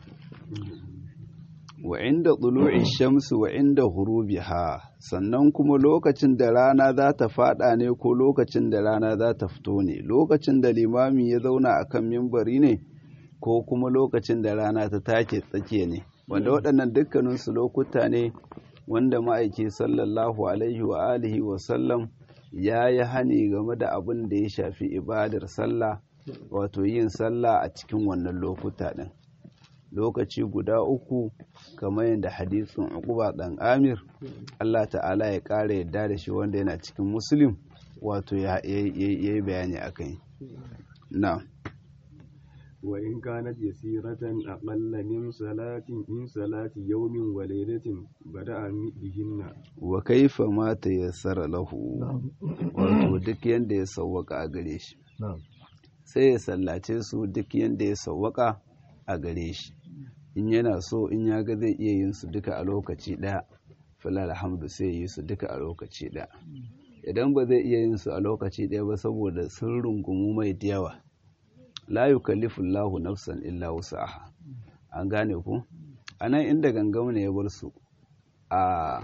wa inda tulu'i shamsu wa inda hurubiha sannan kuma lokacin da rana za ta fada ne ko lokacin da rana za ta fito ne lokacin da limami ya zauna akan mimbari ne ko kuma lokacin da rana ta take tsakiya ne wanda waɗannan dukkaninsu lokuta ne wanda ma'aiki sallallahu alaihi wa alihi wa sallam ya yi hani game da abin da ya shafi ibadar sallah wato yin sallah a cikin wannan lokuta ɗin lokaci guda uku kamar yadda hadisin uquba dan amir Allah ta'ala ya ƙara yadda da shi wanda yana cikin muslim wato ya yi bayani akai na وإن كانت يسيرة أقل من صلاة من صلاة يوم وليلة بدأ بهن wa kaifa ma tayassara lahu wato duk yanda ya sawwaka a gare shi na'am sai ya sallace su duk yanda ya sawwaka a gare shi in yana so in ya ga zai iya yin su duka a lokaci ɗaya falal alhamdu sai ya yi su duka a lokaci ɗaya idan ba zai iya yin su a lokaci ɗaya ba saboda sun rungumu mai da yawa la yukallifu Allahu nafsan illa wus'aha an gane ku anan inda gangam ne ya bar su a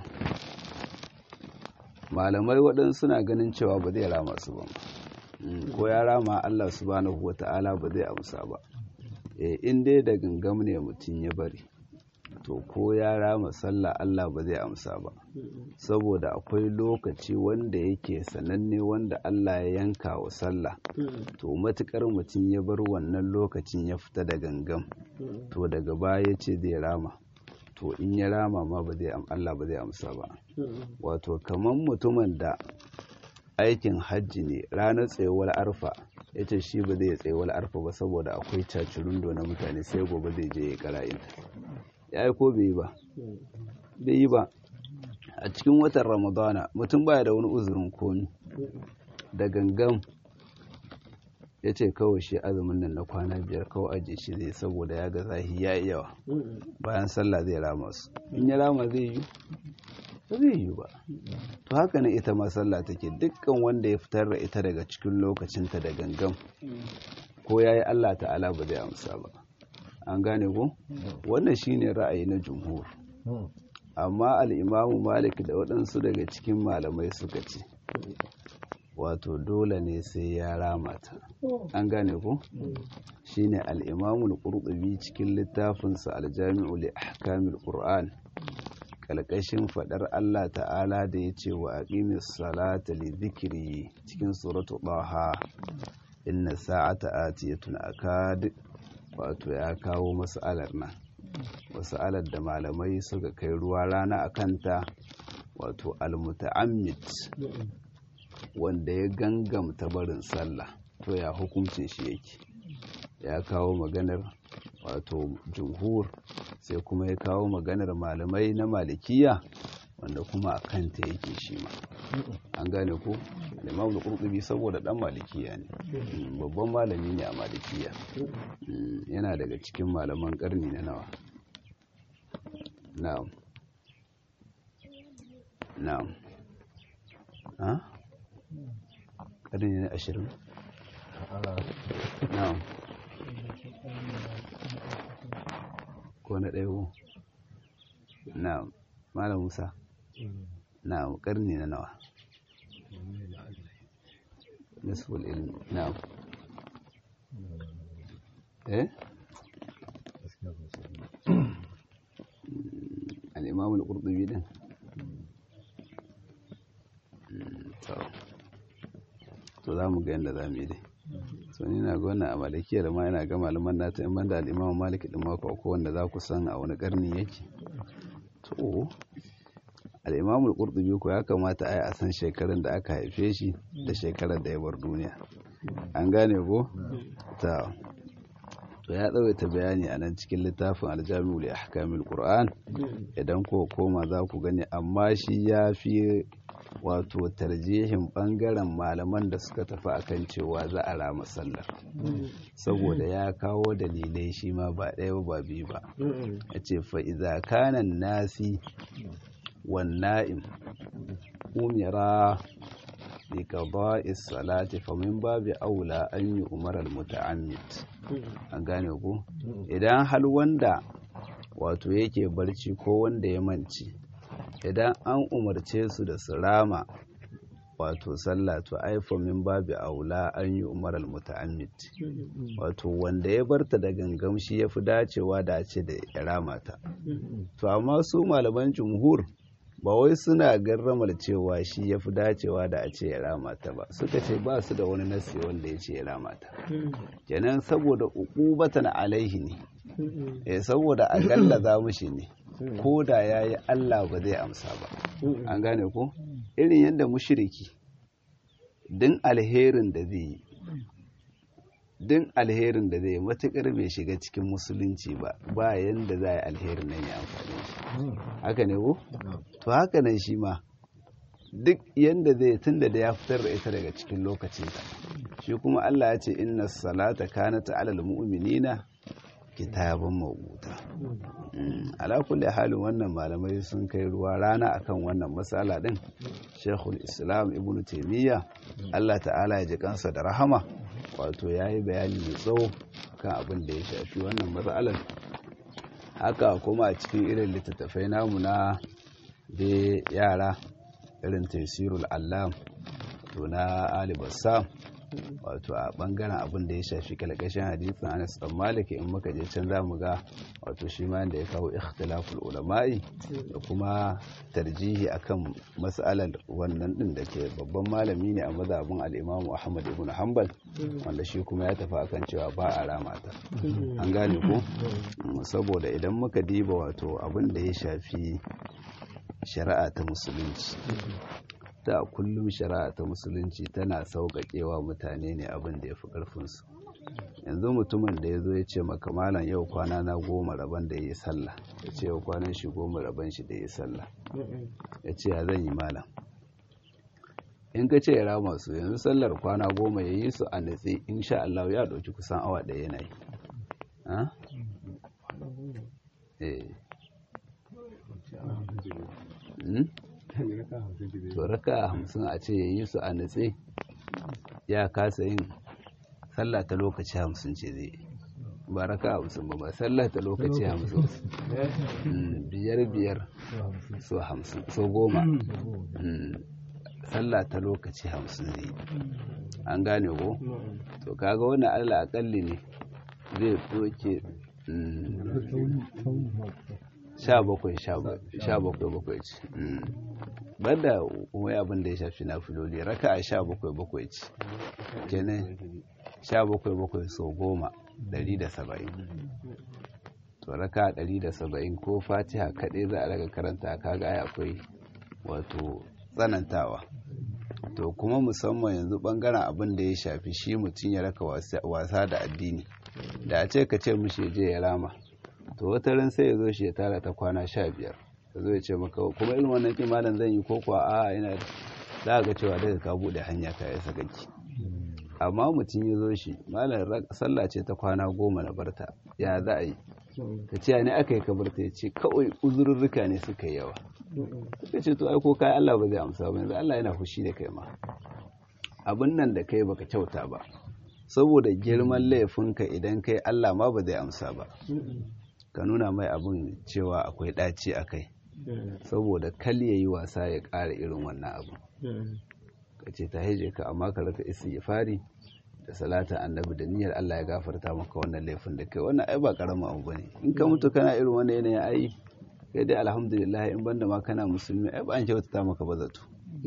malamai waɗansu suna ganin cewa ba zai rama su ba Mm, ko ya rama Allah subhanahu wa ta'ala ba zai amsa ba e, in dai da gangam ne mutum ya bari to ko ya rama sallah Allah ba zai amsa ba saboda akwai lokaci wanda yake sananne wanda Allah ya yanka wa sallah to matukar mutum ya bar wannan lokacin ya fita da gangam to daga baya ya ce zai rama to in ya rama ma ba zai am- Allah ba zai amsa ba wato kaman mutumin da aikin hajji ne ranar tsayuwar arfa ya ce shi ba zai tsayuwar arfa ba saboda akwai cacirundo na mutane sai gobe zai je ya kara'inta ya yi ko bai yi ba bai yi ba a cikin watan ramadana mutum baya da wani uzurin komi da gangan ya ce kawai shi azumin nan na kwana biyar kawai ajiye shi zai saboda ya ga zahi ya yi yawa bayan sallah zai rama su in ya rama zai yi ba zai yi ba to haka ne ita ma sallah take dukkan wanda ya fitar da ita daga cikin lokacinta da gangan ko ya yi allah ta'ala ba zai amsa ba an gane ko wannan shine ra'ayi na jumhur amma al'imamu malik da waɗansu daga cikin malamai suka ce wato dole ne sai ya rama ta an gane ko shine al-imamu al-qurtubi cikin littafinsa al-jami'u li ahkamil qur'an kalkashin fadar Allah ta'ala da ya ce wa aqimis salata li dhikri cikin suratu taha inna sa'ata atiyatun akad wato ya kawo mas'alar nan mas'alar da malamai suka kai ruwa rana akanta wato al-muta'ammid wanda ya gangamta barin sallah to ya hukuncin shi yake ya kawo maganar wato jumhur sai kuma ya kawo maganar malamai na malikiya wanda kuma a kanta yake shi ma an gane ko imam da kurkubi saboda dan malikiya ne babban malami ne a malikiya yana daga cikin malaman karni na nawa na'am na'am ha ƙarni na ashirin na'am ko na ɗaya ko na'am malam musa na'am ƙarni na nawa nisful ilmi na'am eh al-imam al-qurtubi din to za mu ga yadda za mu yi dai so ni na gwana a malikiyar ma yana ga malaman nata in banda al'imamu maliki din mako ko wanda za ku san a wani karni yake to al'imamu al-qurtubi ko ya kamata a yi a san shekarun da aka haife shi da shekarar da ya bar duniya an gane ko ta to ya tsawaita bayani a nan cikin littafin aljami'u li ahkamil qur'an idan ko koma za ku gani amma shi ya fi wato tarjihin bangaren malaman da suka tafi akan cewa za a rama sallar saboda ya kawo dalilai shi ma ba ɗaya ba biyu ba a ce fa'iza kanan nasi wanna'im umira bi qada'i salati fa min babi aula an yi umarar muta'ammid an gane ku idan hal wanda wato yake barci ko wanda ya manci idan an umarce su da su rama wato sallah to aifa min babi aula an yi umarar muta'ammid wato wanda ya barta da gangam shi ya fi dacewa da ce da ya rama ta to amma su malaman jumhur ba wai suna garramar cewa shi ya fi dacewa da a ce ya rama ta ba suka ce ba su da wani nasi wanda ya ce ya rama ta kenan saboda uqubatan alaihi ne eh saboda a gallaza mushi ne ko da yayi Allah ba zai amsa ba an gane ko irin yadda mushriki din alherin da zai yi din alherin da zai matukar bai shiga cikin musulunci ba ba yanda za a yi alherin nan ya amfani shi haka ne ko to haka nan shi ma duk yanda zai tunda da ya fitar da ita daga cikin lokacinta shi kuma Allah ya ce inna salata kanat alal mu'minina kitaban mawuta ala kulli halin wannan malamai sun kai ruwa rana akan wannan matsala din shekul islam ibn taimiyya allah ta'ala ya ji kansa da rahama wato ya yi bayani mai tsawo kan abin da ya shafi wannan matsalar haka kuma a cikin irin littattafai namu na da yara irin tafsirul allam to na alibassa wato a bangaren abin da ya shafi kalkashin hadisin Anas dan Malik in muka je can zamu ga wato shi ma da ya kawo ikhtilaful ulama'i da kuma tarjihi akan mas'alar wannan din da ke babban malami ne a mazhabin al-Imam Ahmad ibn Hanbal wanda shi kuma ya tafi akan cewa ba a ramata an gane ko saboda idan muka diba wato abin da ya shafi shari'a ta musulunci ta kullum shari'a ta musulunci tana sauƙaƙewa mutane ne abin da ya fi ƙarfinsu yanzu mutumin da ya zo ya ce maka malam yau kwana na goma rabon da ya yi sallah ya ce yau kwanan shi goma rabon shi da ya yi sallah ya ce ya zan yi malam in ka ce ya rama su yanzu sallar kwana goma ya yi su a natsi insha Allah ya ɗauki kusan awa ɗaya yana yi to raka hamsin a ce ya yi su a natse ya kasa yin sallah ta lokaci hamsin ce zai ba raka hamsin ba ba sallah ta lokaci hamsin biyar biyar so hamsin so goma sallah ta lokaci hamsin zai an gane ko to kaga wani allah akalli ne zai doke sha bakwai sha bakwai bakwai ce banda wai abin da ya shafi na filoli raka a sha bakwai bakwai ce kenan sha bakwai bakwai so goma dari da saba'in to raka dari da saba'in ko fatiha kaɗai za a daga karanta kaga ai akwai wato tsanantawa to kuma musamman yanzu bangaren abin da ya shafi shi mutum ya raka wasa da addini da a ce ka ce mushi je ya rama to wata ran sai ya zo shi ya tara ta kwana sha biyar ya zo ya ce maka kuma irin wannan kimanin zan yi ko kuwa a ina za ga cewa daga ka bude hanya ka ya sakaki amma mutum ya zo shi malam sallah ce ta kwana goma na barta ya za a yi ka ce ne aka yi ka barta ya ce kawai uzurrurruka ne suka yi yawa suka ce to ai ko kai Allah ba zai amsa ba yanzu Allah yana fushi da kai ma abin nan da kai baka kyauta ba saboda girman laifinka idan kai Allah ma ba zai amsa ba ka nuna mai abin cewa akwai ɗaci a kai saboda kal ya yi wasa ya ƙara irin wannan abu ka ce ta haije ka amma ka raka isi ya fari da salata annabi da niyyar Allah ya gafarta maka wannan laifin da kai wannan ai ba karamin abu bane in ka mutu kana irin wannan yanayin ai kai dai alhamdulillah in banda ma kana musulmi ai ba an kyautata maka ba zato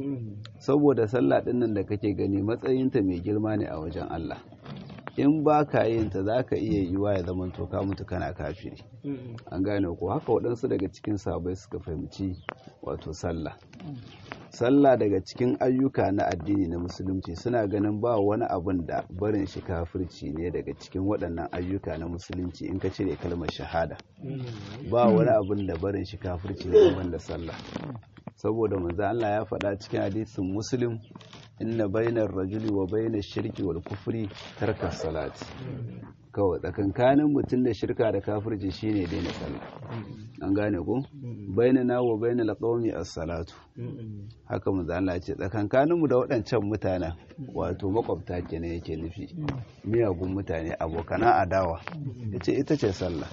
saboda sallah din nan da kake gani matsayinta mai girma ne a wajen Allah in ba ka yin ta za ka iya yiwa ya zama to ka mutu kana kafiri an gane ko haka waɗansu daga cikin sabai suka fahimci wato sallah sallah daga cikin ayyuka na addini na musulunci suna ganin ba wani abun da barin shi kafirci ne daga cikin waɗannan ayyuka na musulunci in ka cire kalmar shahada ba wani abun da barin shi kafirci ne da sallah saboda manzo Allah ya faɗa cikin hadisin muslim inna bainar rajuli wa bainar shirki wal kufri tarka salati kawai tsakankanin mutum da shirka da kafirci shine daina sallah an gane ko bainana wa bainal qaumi as-salatu haka manzo Allah ya ce tsakankanin mu da waɗancan mutanen wato makwabta kenan yake nufi miyagun mutane abokana adawa yace ita ce sallah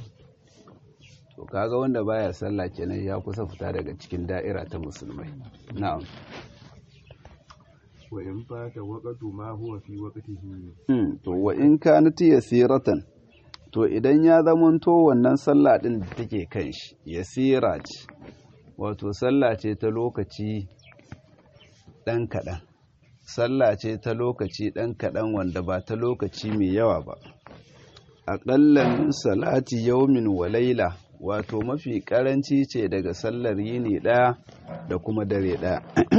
to kaga wanda baya sallah kenan ya kusa fita daga cikin da'ira ta musulmai na'am wa in fata waqtu ma huwa fi waqtihi to wa in kanat yasiratan to idan ya zamanto wannan sallah din da take kan shi yasira ce wato sallah ce ta lokaci ɗan kaɗan sallah ce ta lokaci ɗan kaɗan wanda ba ta lokaci mai yawa ba aƙalla min salati yaumin wa laila wato mafi ƙaranci ce daga sallar yini ɗaya da kuma dare ɗaya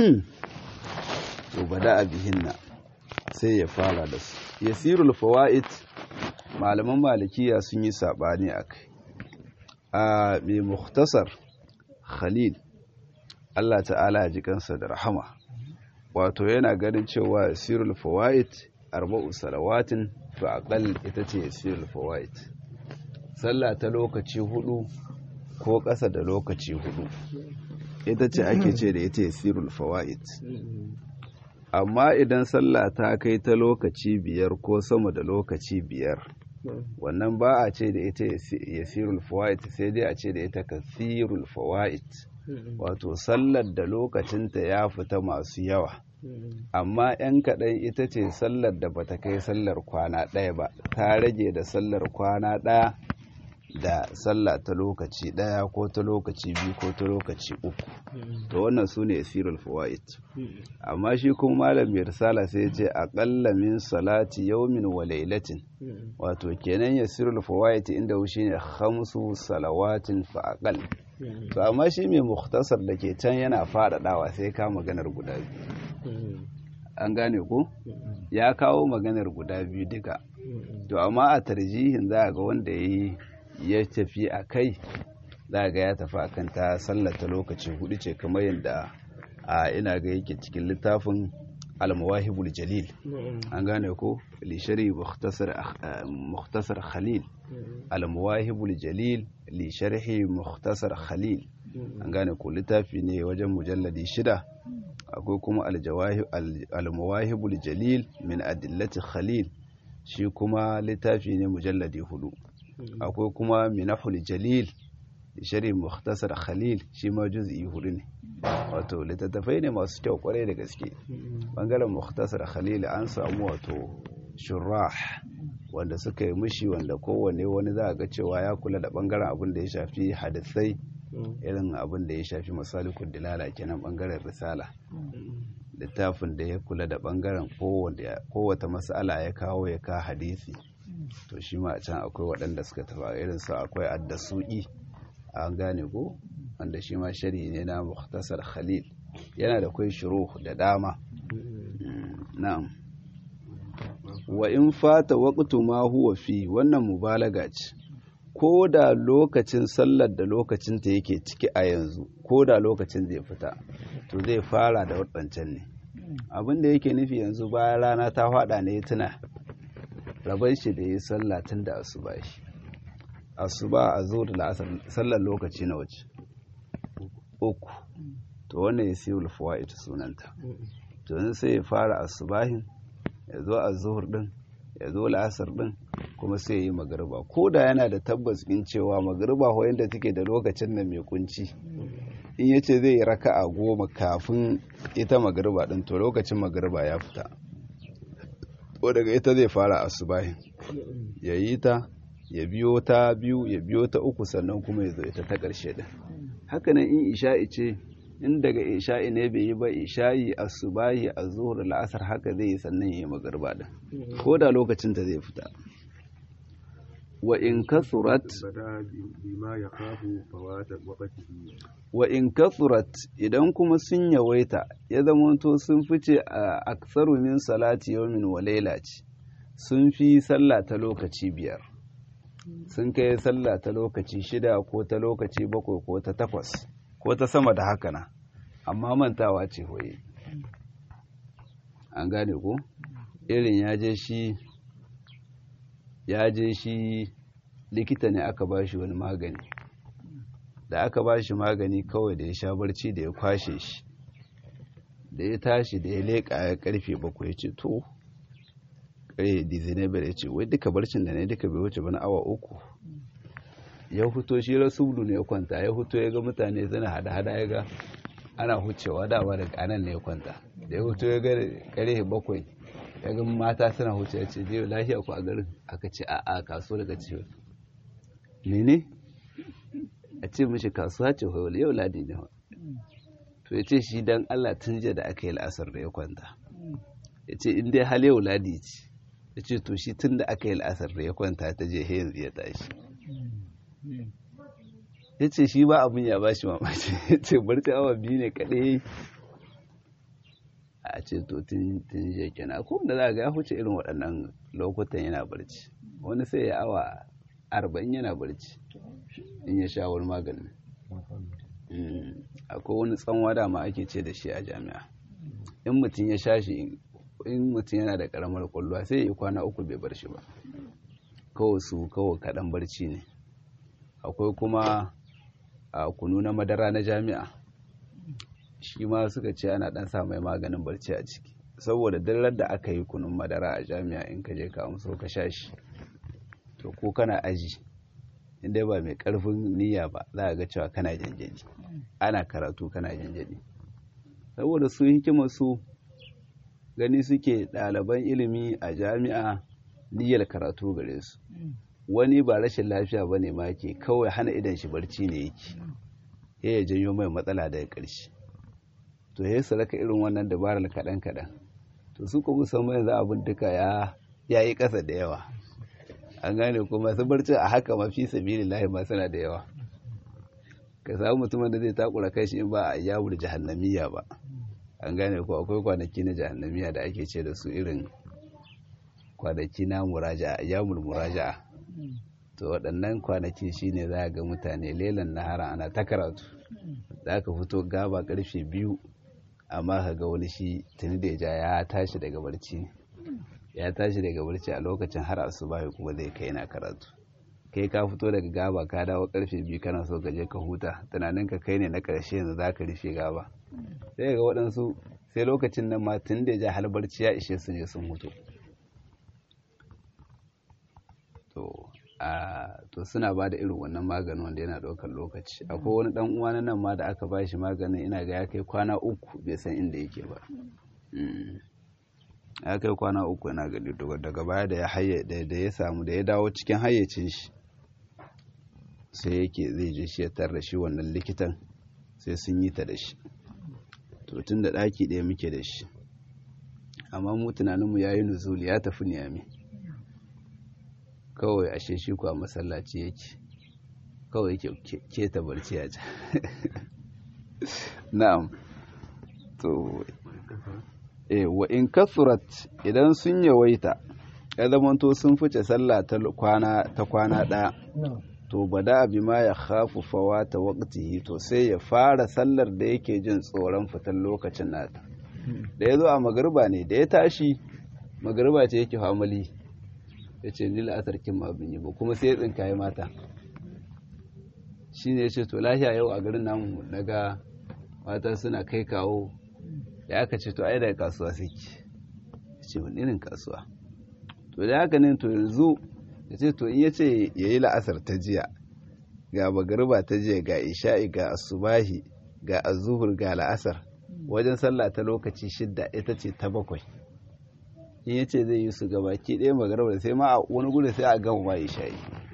to bada a bihinna sai ya fara da su yasirul fawaid malaman malikiya sun yi saɓani a kai a mai muktasar khalil Allah ta'ala ya ji kansa da rahama wato yana ganin cewa yasirul fawaid arba'u salawatin fa aqall ita ce yasirul fawaid sallah ta lokaci hudu ko ƙasa da lokaci hudu ita ce ake ce da ita yasirul fawaid amma idan sallah ta kai ta lokaci biyar ko sama da lokaci biyar wannan ba a ce da ita yasirul fawaid sai dai a ce da ita kasirul fawaid wato sallar da lokacinta ya fita masu yawa amma 'yan kaɗan ita ce sallar da bata kai sallar kwana ɗaya ba ta rage da sallar kwana ɗaya da sallah ta lokaci ɗaya ko ta lokaci biyu ko ta lokaci uku to wannan su ne asirul fawaid amma shi kuma malam mai risala sai ya ce aƙalla min salati yaumin wa lailatin wato kenan yasirul fawaid inda shi ne khamsu salawatin fa aqal to amma shi mai mukhtasar da ke can yana faɗaɗawa sai ka maganar guda biyu an gane ko ya kawo maganar guda biyu duka to amma a tarjihin za ga wanda ya yi ya tafi a kai za ga ya tafi a kan ta sallata lokaci hudu ce kamar yadda a ina ga yake cikin littafin almawahibul jalil an gane ko lishari mukhtasar khalil almawahibul jalil lisharhi mukhtasar khalil an gane ko littafi ne wajen mujalladi shida akwai kuma almawahibul jalil min adillati khalil shi kuma littafi ne mujalladi hudu akwai kuma minahul jalil shari mukhtasar khalil shi ma juz'i hudu ne wato littattafai ne masu kyau kwarai da gaske bangaren mukhtasar khalil an samu wato shurrah wanda suka yi mushi wanda kowanne wani za a ga cewa ya kula da bangaren abin da ya shafi hadisai irin abin da ya shafi masalikun dilala kenan bangaren risala littafin da ya kula da bangaren kowata mas'ala ya kawo ya ka hadisi to shi ma a can akwai waɗanda suka tafa irin su akwai addasu'i an gane ko wanda shi ma shari ne na muhtasar khalil yana da kwai shuru da dama na'am wa in fata waqtu ma huwa fi wannan mubalaga ce ko da lokacin sallar da lokacin ta yake ciki a yanzu ko da lokacin zai fita to zai fara da waɗancan ne abin da yake nufi yanzu bayan rana ta faɗa ne tuna rabar shi da ya sallah tun da asuba shi asuba a zo da la'asar sallar lokaci na waje uku to wannan ya siyo lufuwa ita sunanta to yanzu sai ya fara asubahin ya zo a zuhur din ya zo la'asar din kuma sai ya yi magariba ko da yana da tabbas in cewa magariba ko yadda take da lokacin nan mai kunci in ya ce zai yi raka a goma kafin ita magariba din to lokacin magariba ya fita ko daga ita zai fara asubahin ya yi ta ya biyo ta biyu ya biyo ta uku sannan kuma ya zo ita ta ƙarshe din hakanan in isha'i ce in daga isha'i ne bai yi ba isha'i asubahi a zuhur la'asar haka zai yi sannan ya yi magarba din ko da lokacin ta zai fita wa in kasurat wa in kasurat idan kuma sun yawaita ya zamanto sun fice a aksaru min salati yawmin wa laila ce sun fi sallah ta lokaci biyar sun kai sallah ta lokaci shida ko ta lokaci bakwai ko ta takwas ko ta sama da haka na amma mantawa ce hoye an gane ko irin ya je shi ya je shi likita ne aka ba shi wani magani da aka ba shi magani kawai da ya sha barci da ya kwashe shi da ya tashi da ya leƙa ya karfe bakwai ya ce to ƙarfe dizinaibar ya ce wai duka barcin da ne duka bai wuce bana awa uku ya huto shi rasulu ne ya kwanta ya huto ya ga mutane suna hada-hada ya ga ana hucewa dama da kanan ne ya kwanta da ya huto ya ga ƙarfe bakwai ya ga mata suna huce ya ce je lafiya ku a garin aka ce a'a kasuwa daga ce mene a ce mishi kasuwa ce hoyo yau ladi ne to ya ce shi dan Allah tun jiya da aka yi la'asar da ya kwanta ya ce in dai hal yau ladi ce ya ce to shi tun da aka yi la'asar da ya kwanta ta je he yanzu ya tashi ya ce shi ba abin ya ba shi mamaci ya ce barci awa biyu ne kaɗai a ce to tun jiya kenan ko da za ga ya huce irin waɗannan lokutan yana barci wani sai ya awa arba'in yana barci in ya sha wani maganin akwai wani tsanwa dama ake ce da shi a jami'a in mutum ya sha shi in mutum yana da karamar kwallowa sai ya yi kwana uku bai bar shi ba kawai su kawai kaɗan barci ne akwai kuma a kunu na madara na jami'a shi ma suka ce ana ɗan sa mai maganin barci a ciki saboda duk da aka yi kunun madara a jami'a in ka je ka amso ka sha shi to ko kana aji inda ba mai karfin niyya ba za a ga cewa kana janjani ana karatu kana janjani saboda su hikimar su gani suke ɗaliban ilimi a jami'a niyyar karatu gare su wani ba rashin lafiya ba ne ma ke kawai hana idan shi barci ne yake ya ya janyo mai matsala daga ƙarshe to ya su raka irin wannan dabarar kaɗan kaɗan to su kuma musamman yanzu abin duka ya yi ƙasa da yawa an gane ko masu barci a haka mafi sabili lahi ma suna da yawa ka samu mutumin da zai takura kai shi in ba a yawur jahannamiya ba an gane ko akwai kwanaki na jahannamiya da ake ce da su irin kwanaki na muraja'a yawmul muraja'a to waɗannan kwanaki shine za ga mutane lelan nahara ana ta karatu za ka fito gaba karfe biyu amma ka ga wani shi tuni da ja ya tashi daga barci ya tashi daga barci a lokacin har asuba kuma zai kai na karatu kai ka fito daga gaba ka dawo karfe biyu kana so ka je ka huta tunanin ka kai ne na karshe yanzu za ka rufe gaba sai ga waɗansu sai lokacin nan ma tun da ja har barci ya ishe su ne sun hutu to a to suna ba da irin wannan maganin wanda yana ɗaukar lokaci akwai wani ɗan uwa na nan ma da aka ba shi maganin ina ga ya kai kwana uku bai san inda yake ba ya kai kwana uku yana gani daga baya da ya haye da ya samu da ya dawo cikin hayyacin shi sai yake zai je shi ya tarra shi wannan likitan sai sun yi ta da shi to tun da ɗaki ɗaya muke da shi amma mu tunaninmu ya yi nuzuli ya tafi niyami kawai ashe shi kuwa masallaci yake kawai yake keta barci a can na'am to e wa in kasurat idan sun yawaita ya zamanto sun fice sallah ta kwana ta kwana ɗaya to bada abi ma ya khafu fawata waqtihi to sai ya fara sallar da yake jin tsoron fitan lokacin nata da ya zo a magariba ne da ya tashi magariba ce yake famali ya ce ni la'asar kin ma bin yi ba kuma sai ya tsinkaye mata shi ne ya ce to lafiya yau a garin namu daga mata suna kai kawo da aka ce to ai daga kasuwa suke ya ce wani irin kasuwa to da haka ne to yanzu ya ce to in ya ce ya yi la'asar ta jiya ga magariba ta jiya ga isha'i ga asubahi ga azuhur ga la'asar wajen sallah ta lokaci shidda ita ce ta bakwai in ya ce zai yi su gabaki ɗaya magariba sai ma a wani gudu sai a gama ma isha'i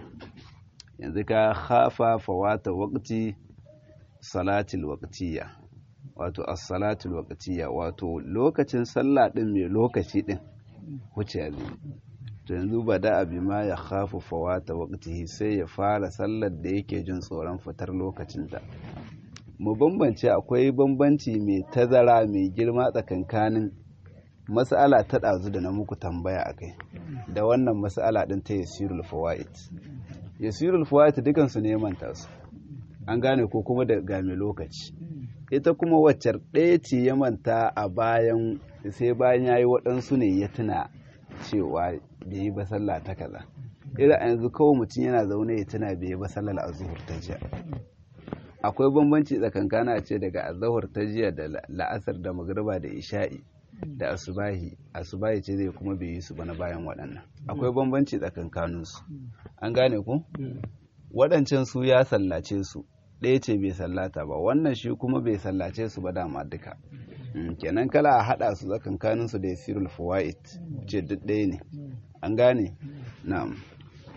yanzu ka hafa fawata waqti salatil waqtiyya wato as-salatul waqtiyya wato lokacin sallah din mai lokaci din wuce ya zai to yanzu ba da abi ma ya khafu fawata waqtihi sai ya fara sallar da yake jin tsoron fitar lokacin ta mu bambance akwai bambanci mai tazara mai girma tsakankanin mas'ala ta ɗazu da na muku tambaya akai da wannan mas'ala din ta yasirul fawaid yasirul fawaid dukan su ne manta su an gane ko kuma da game lokaci ita kuma waccar ɗaya ce ya manta a bayan sai bayan ya yi waɗansu ne ya tuna cewa bai yi ba sallah ta kaza irin a yanzu kawai mutum yana zaune ya tuna bai yi ba sallar azuhur ta jiya akwai bambanci tsakankana ce daga azuhur ta jiya da la'asar da magriba da isha'i da asubahi asubahi ce zai kuma bai yi su ba na bayan waɗannan akwai bambanci tsakankaninsu an gane ku waɗancan su ya sallace su ɗaya ce bai sallata ba wannan shi kuma bai sallace su ba dama duka kenan kala a haɗa su tsakankanin su da yasirul fawaid ce duk ɗaya ne an gane na'am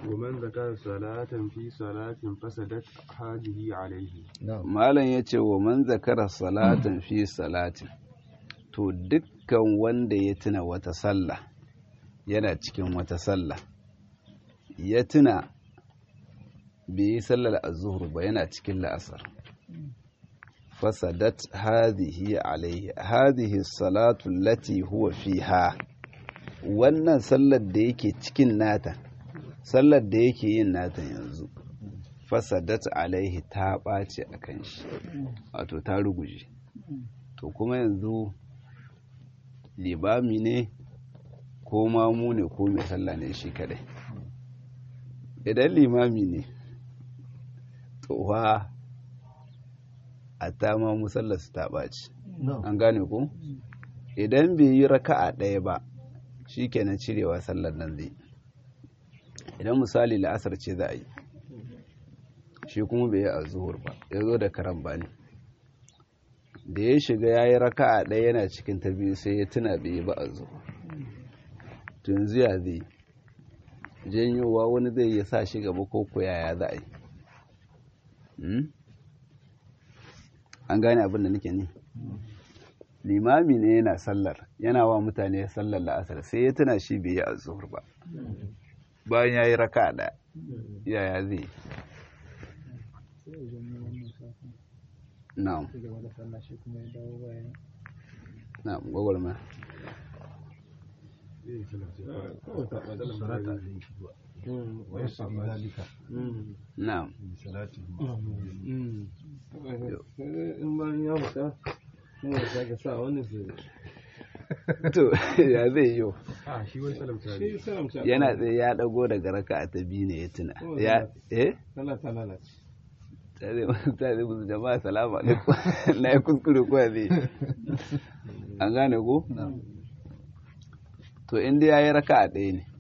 ومن ذكر صلاة في صلاة فسدت هذه عليه na'am malam ya ce wa man zakara salatin fi salatin to dukkan wanda ya tuna wata sallah yana cikin wata sallah ya tuna bai yi sallar azuhur ba yana cikin la'asar fasadat hadhihi alaihi hadhihi salatu lati huwa fiha wannan sallar da yake cikin nata sallar da yake yin nata yanzu fasadat alaihi ta ɓace a kan shi wato ta ruguje to kuma yanzu libami ne ko mamu ne ko mai sallah ne shi kadai idan limami ne to wa a ta mamu sallar su ta ɓace an gane ko idan bai yi raka'a ɗaya ba shi kenan cirewa sallar nan zai idan misali la'asar ce za a yi shi kuma bai yi a zuhur ba ya zo da karan ba ne da ya shiga ya yi raka'a ɗaya yana cikin ta biyu sai ya tuna bai yi ba a zuhur to yanzu ya zai janyowa wani zai ya sa shi gaba ko ko yaya za a yi Hmm? an gane abin da nake ni limami ne yana sallar yana wa mutane sallar la'asar sai ya tuna shi bai yi a zuhur ba bayan ya yi raka'a ɗaya yaya zai yi sai ya zama wannan safin na'am ci gaba da sallah shi kuma ya dawo bayan na'am gwagwarma salata alayhi wa yasri zalika na'am bi salati in bayan ya fita kuma da sake sa wani su to ya zai yi a shi wani salamta shi salamta yana tsaye ya dago daga raka ta biyu ne ya tuna ya eh sallah ta lalace tare tare musu jama'a salamu alaikum na yi kuskure ko ya zai an gane ko to inda ya yi raka a ɗaya ne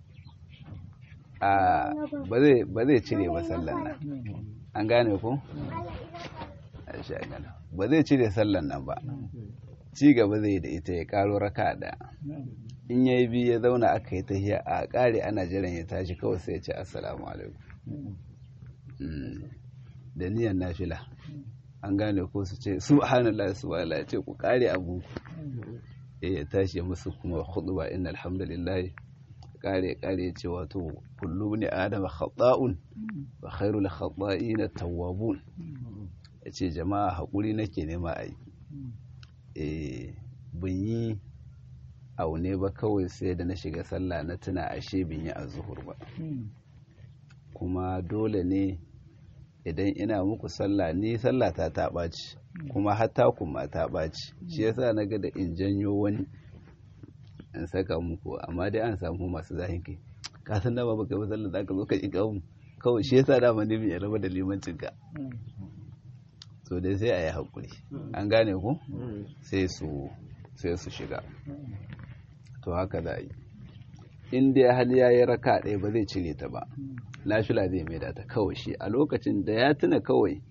a ba zai ba zai cire ba sallan nan an gane ko a sha gane ba zai cire sallan nan ba ci gaba zai da ita ya karo raka ɗaya in ya yi biyu ya zauna aka yi tahiya a ƙare ana jiran ya tashi kawai sai ya ce assalamu alaikum Mm. da niyan nafila an gane ko su ce subhanallah subhanallah ya ce ku ƙare abu eh ya tashi ya musu kuma khutba inna alhamdulillah ƙare ƙare ya ce wato kullu ne adama khata'un wa khairul khata'in at-tawwabun ya ce jama'a haƙuri nake nema a yi eh bin yi aune ba kawai sai da na shiga sallah na tuna ashe bin yi a zuhur ba kuma dole ne idan ina muku sallah ni sallah ta ta ɓaci kuma hatta kuma ta ɓaci shi yasa na ga da in janyo wani in saka muku amma dai an samu masu zahin kai ka san dama baka yi sallah zaka zo ka ƙi mu kawai shi yasa dama ne mai raba da limancin ka so dai sai a yi haƙuri an gane ku sai su sai su shiga to haka za a yi in dai hali ya yi raka ɗaya ba zai cire ta ba nafila zai maida ta kawai shi a lokacin da ya tuna kawai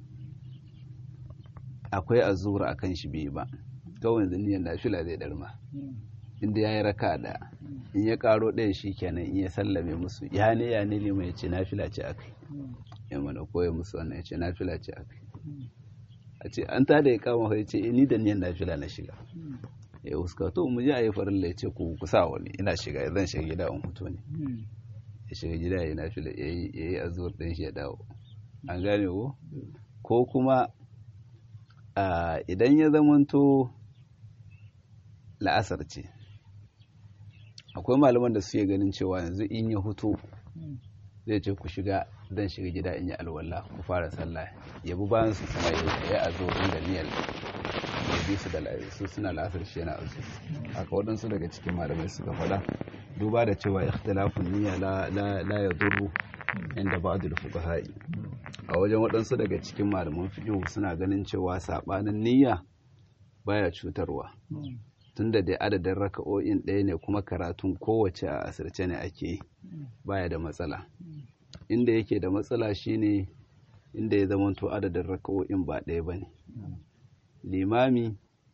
akwai azura a kan shi biyu ba kawai yanzu niyan nafila zai darma inda ya yi raka ɗaya in ya karo ɗaya shi kenan in ya sallame musu ya ne ya ne liman ya ce nafila ce a kai ya mana koya musu wannan ya ce nafila ce a kai a ce an ta da ya kama ya ce "Eh, ni da niyan nafila na shiga ya huska to mu je a yi farilla ya ce ku kusa wani ina shiga zan shiga gida in hutu ne ya shiga gida ya yi nafila ya yi ya yi azuwar ɗin shi ya dawo an gane ko ko kuma a, idan ya zamanto la'asar ce akwai malaman da suke ganin cewa yanzu in ya hutu zai ce ku shiga zan shiga gida in yi alwala ku fara sallah ya bi bayan su kuma ya yi azuwar da niyyar ya bi su da la- su suna la'asar shi yana azu haka waɗansu daga cikin malamai suka faɗa duba da cewa ikhtilafun niyya la la la yadurru inda ba'dul fuqaha'i a wajen waɗansu daga cikin malaman fiqh suna ganin cewa sabanin niyya baya cutarwa tunda dai adadin raka'o'in ɗaya ne kuma karatun kowace a asirce ne ake yi baya da matsala inda yake da matsala shine inda ya zamanto adadin raka'o'in ba ɗaya bane limami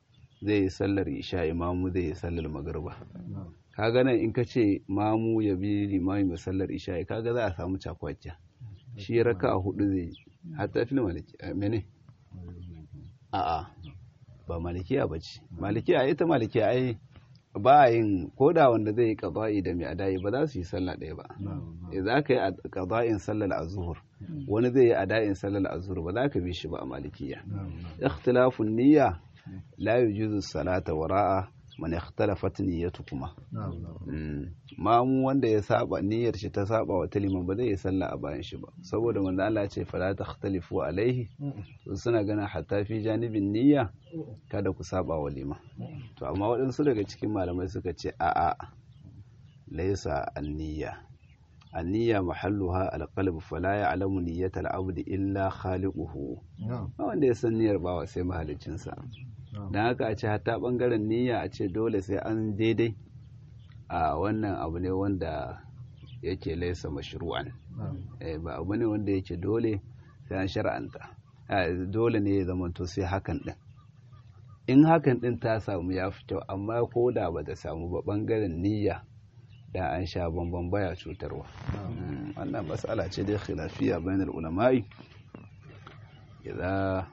zai yi sallar isha imamu zai yi sallar magriba kaga nan in ka ce mamu ya bi limami mai sallar isha kaga za a samu cakwakiya shi raka a hudu zai yi hatta fil maliki mene a'a ba malikiya ba ce malikiya ita malikiya ai ba a yin koda wanda zai yi qada'i da mai ada'i ba za su yi sallah ɗaya ba za ka yi qada'in sallar azhur wani zai yi ada'in sallar azhur ba za ka bi shi ba a malikiya ikhtilafun niyya la yujuzu salata wara'a man ikhtalafat niyyatukum ma mu wanda ya saba niyyar shi ta saba wa taliman ba zai yi sallah a bayan shi ba saboda manzo Allah ya ce fala takhtalifu alaihi suna ganin hatta fi janibin niyya kada ku saba wa liman to amma waɗansu daga cikin malamai suka ce a'a laysa an-niyya an-niyya mahalluha al-qalb fala ya'lamu niyyata al-abd illa khaliquhu wanda ya san niyyar bawa sai mahaliccinsa don haka a ce hatta bangaren niyya a ce dole sai an daidai a wannan abu ne wanda yake laisa mashru'an ba abu ne wanda yake dole sai an shar'anta dole ne ya zamanto sai hakan din in hakan din ta samu ya fi kyau amma ko da ba ta samu ba bangaren niyya da an sha bambam baya cutarwa wannan matsala ce dai khilafiya bainal ulama'i idza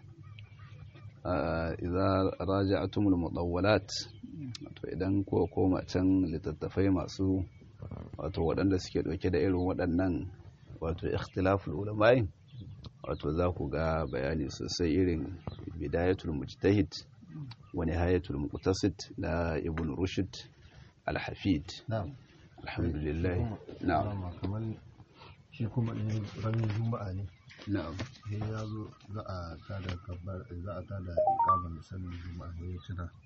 idza raja'atumul mudawwalat to idan ko koma can littattafai masu wato waɗanda suke ɗauke da irin waɗannan wato ikhtilaful ulama'i wato za ku ga bayani sosai irin bidayatul mujtahid wa nihayatul muqtasid na ibn rushd al-hafid alhamdulillah na'am kamar shi kuma in ran juma'a ne na'am sai ya zo za a tada kabbar za a tada ikamar sallar juma'a ne ya tuna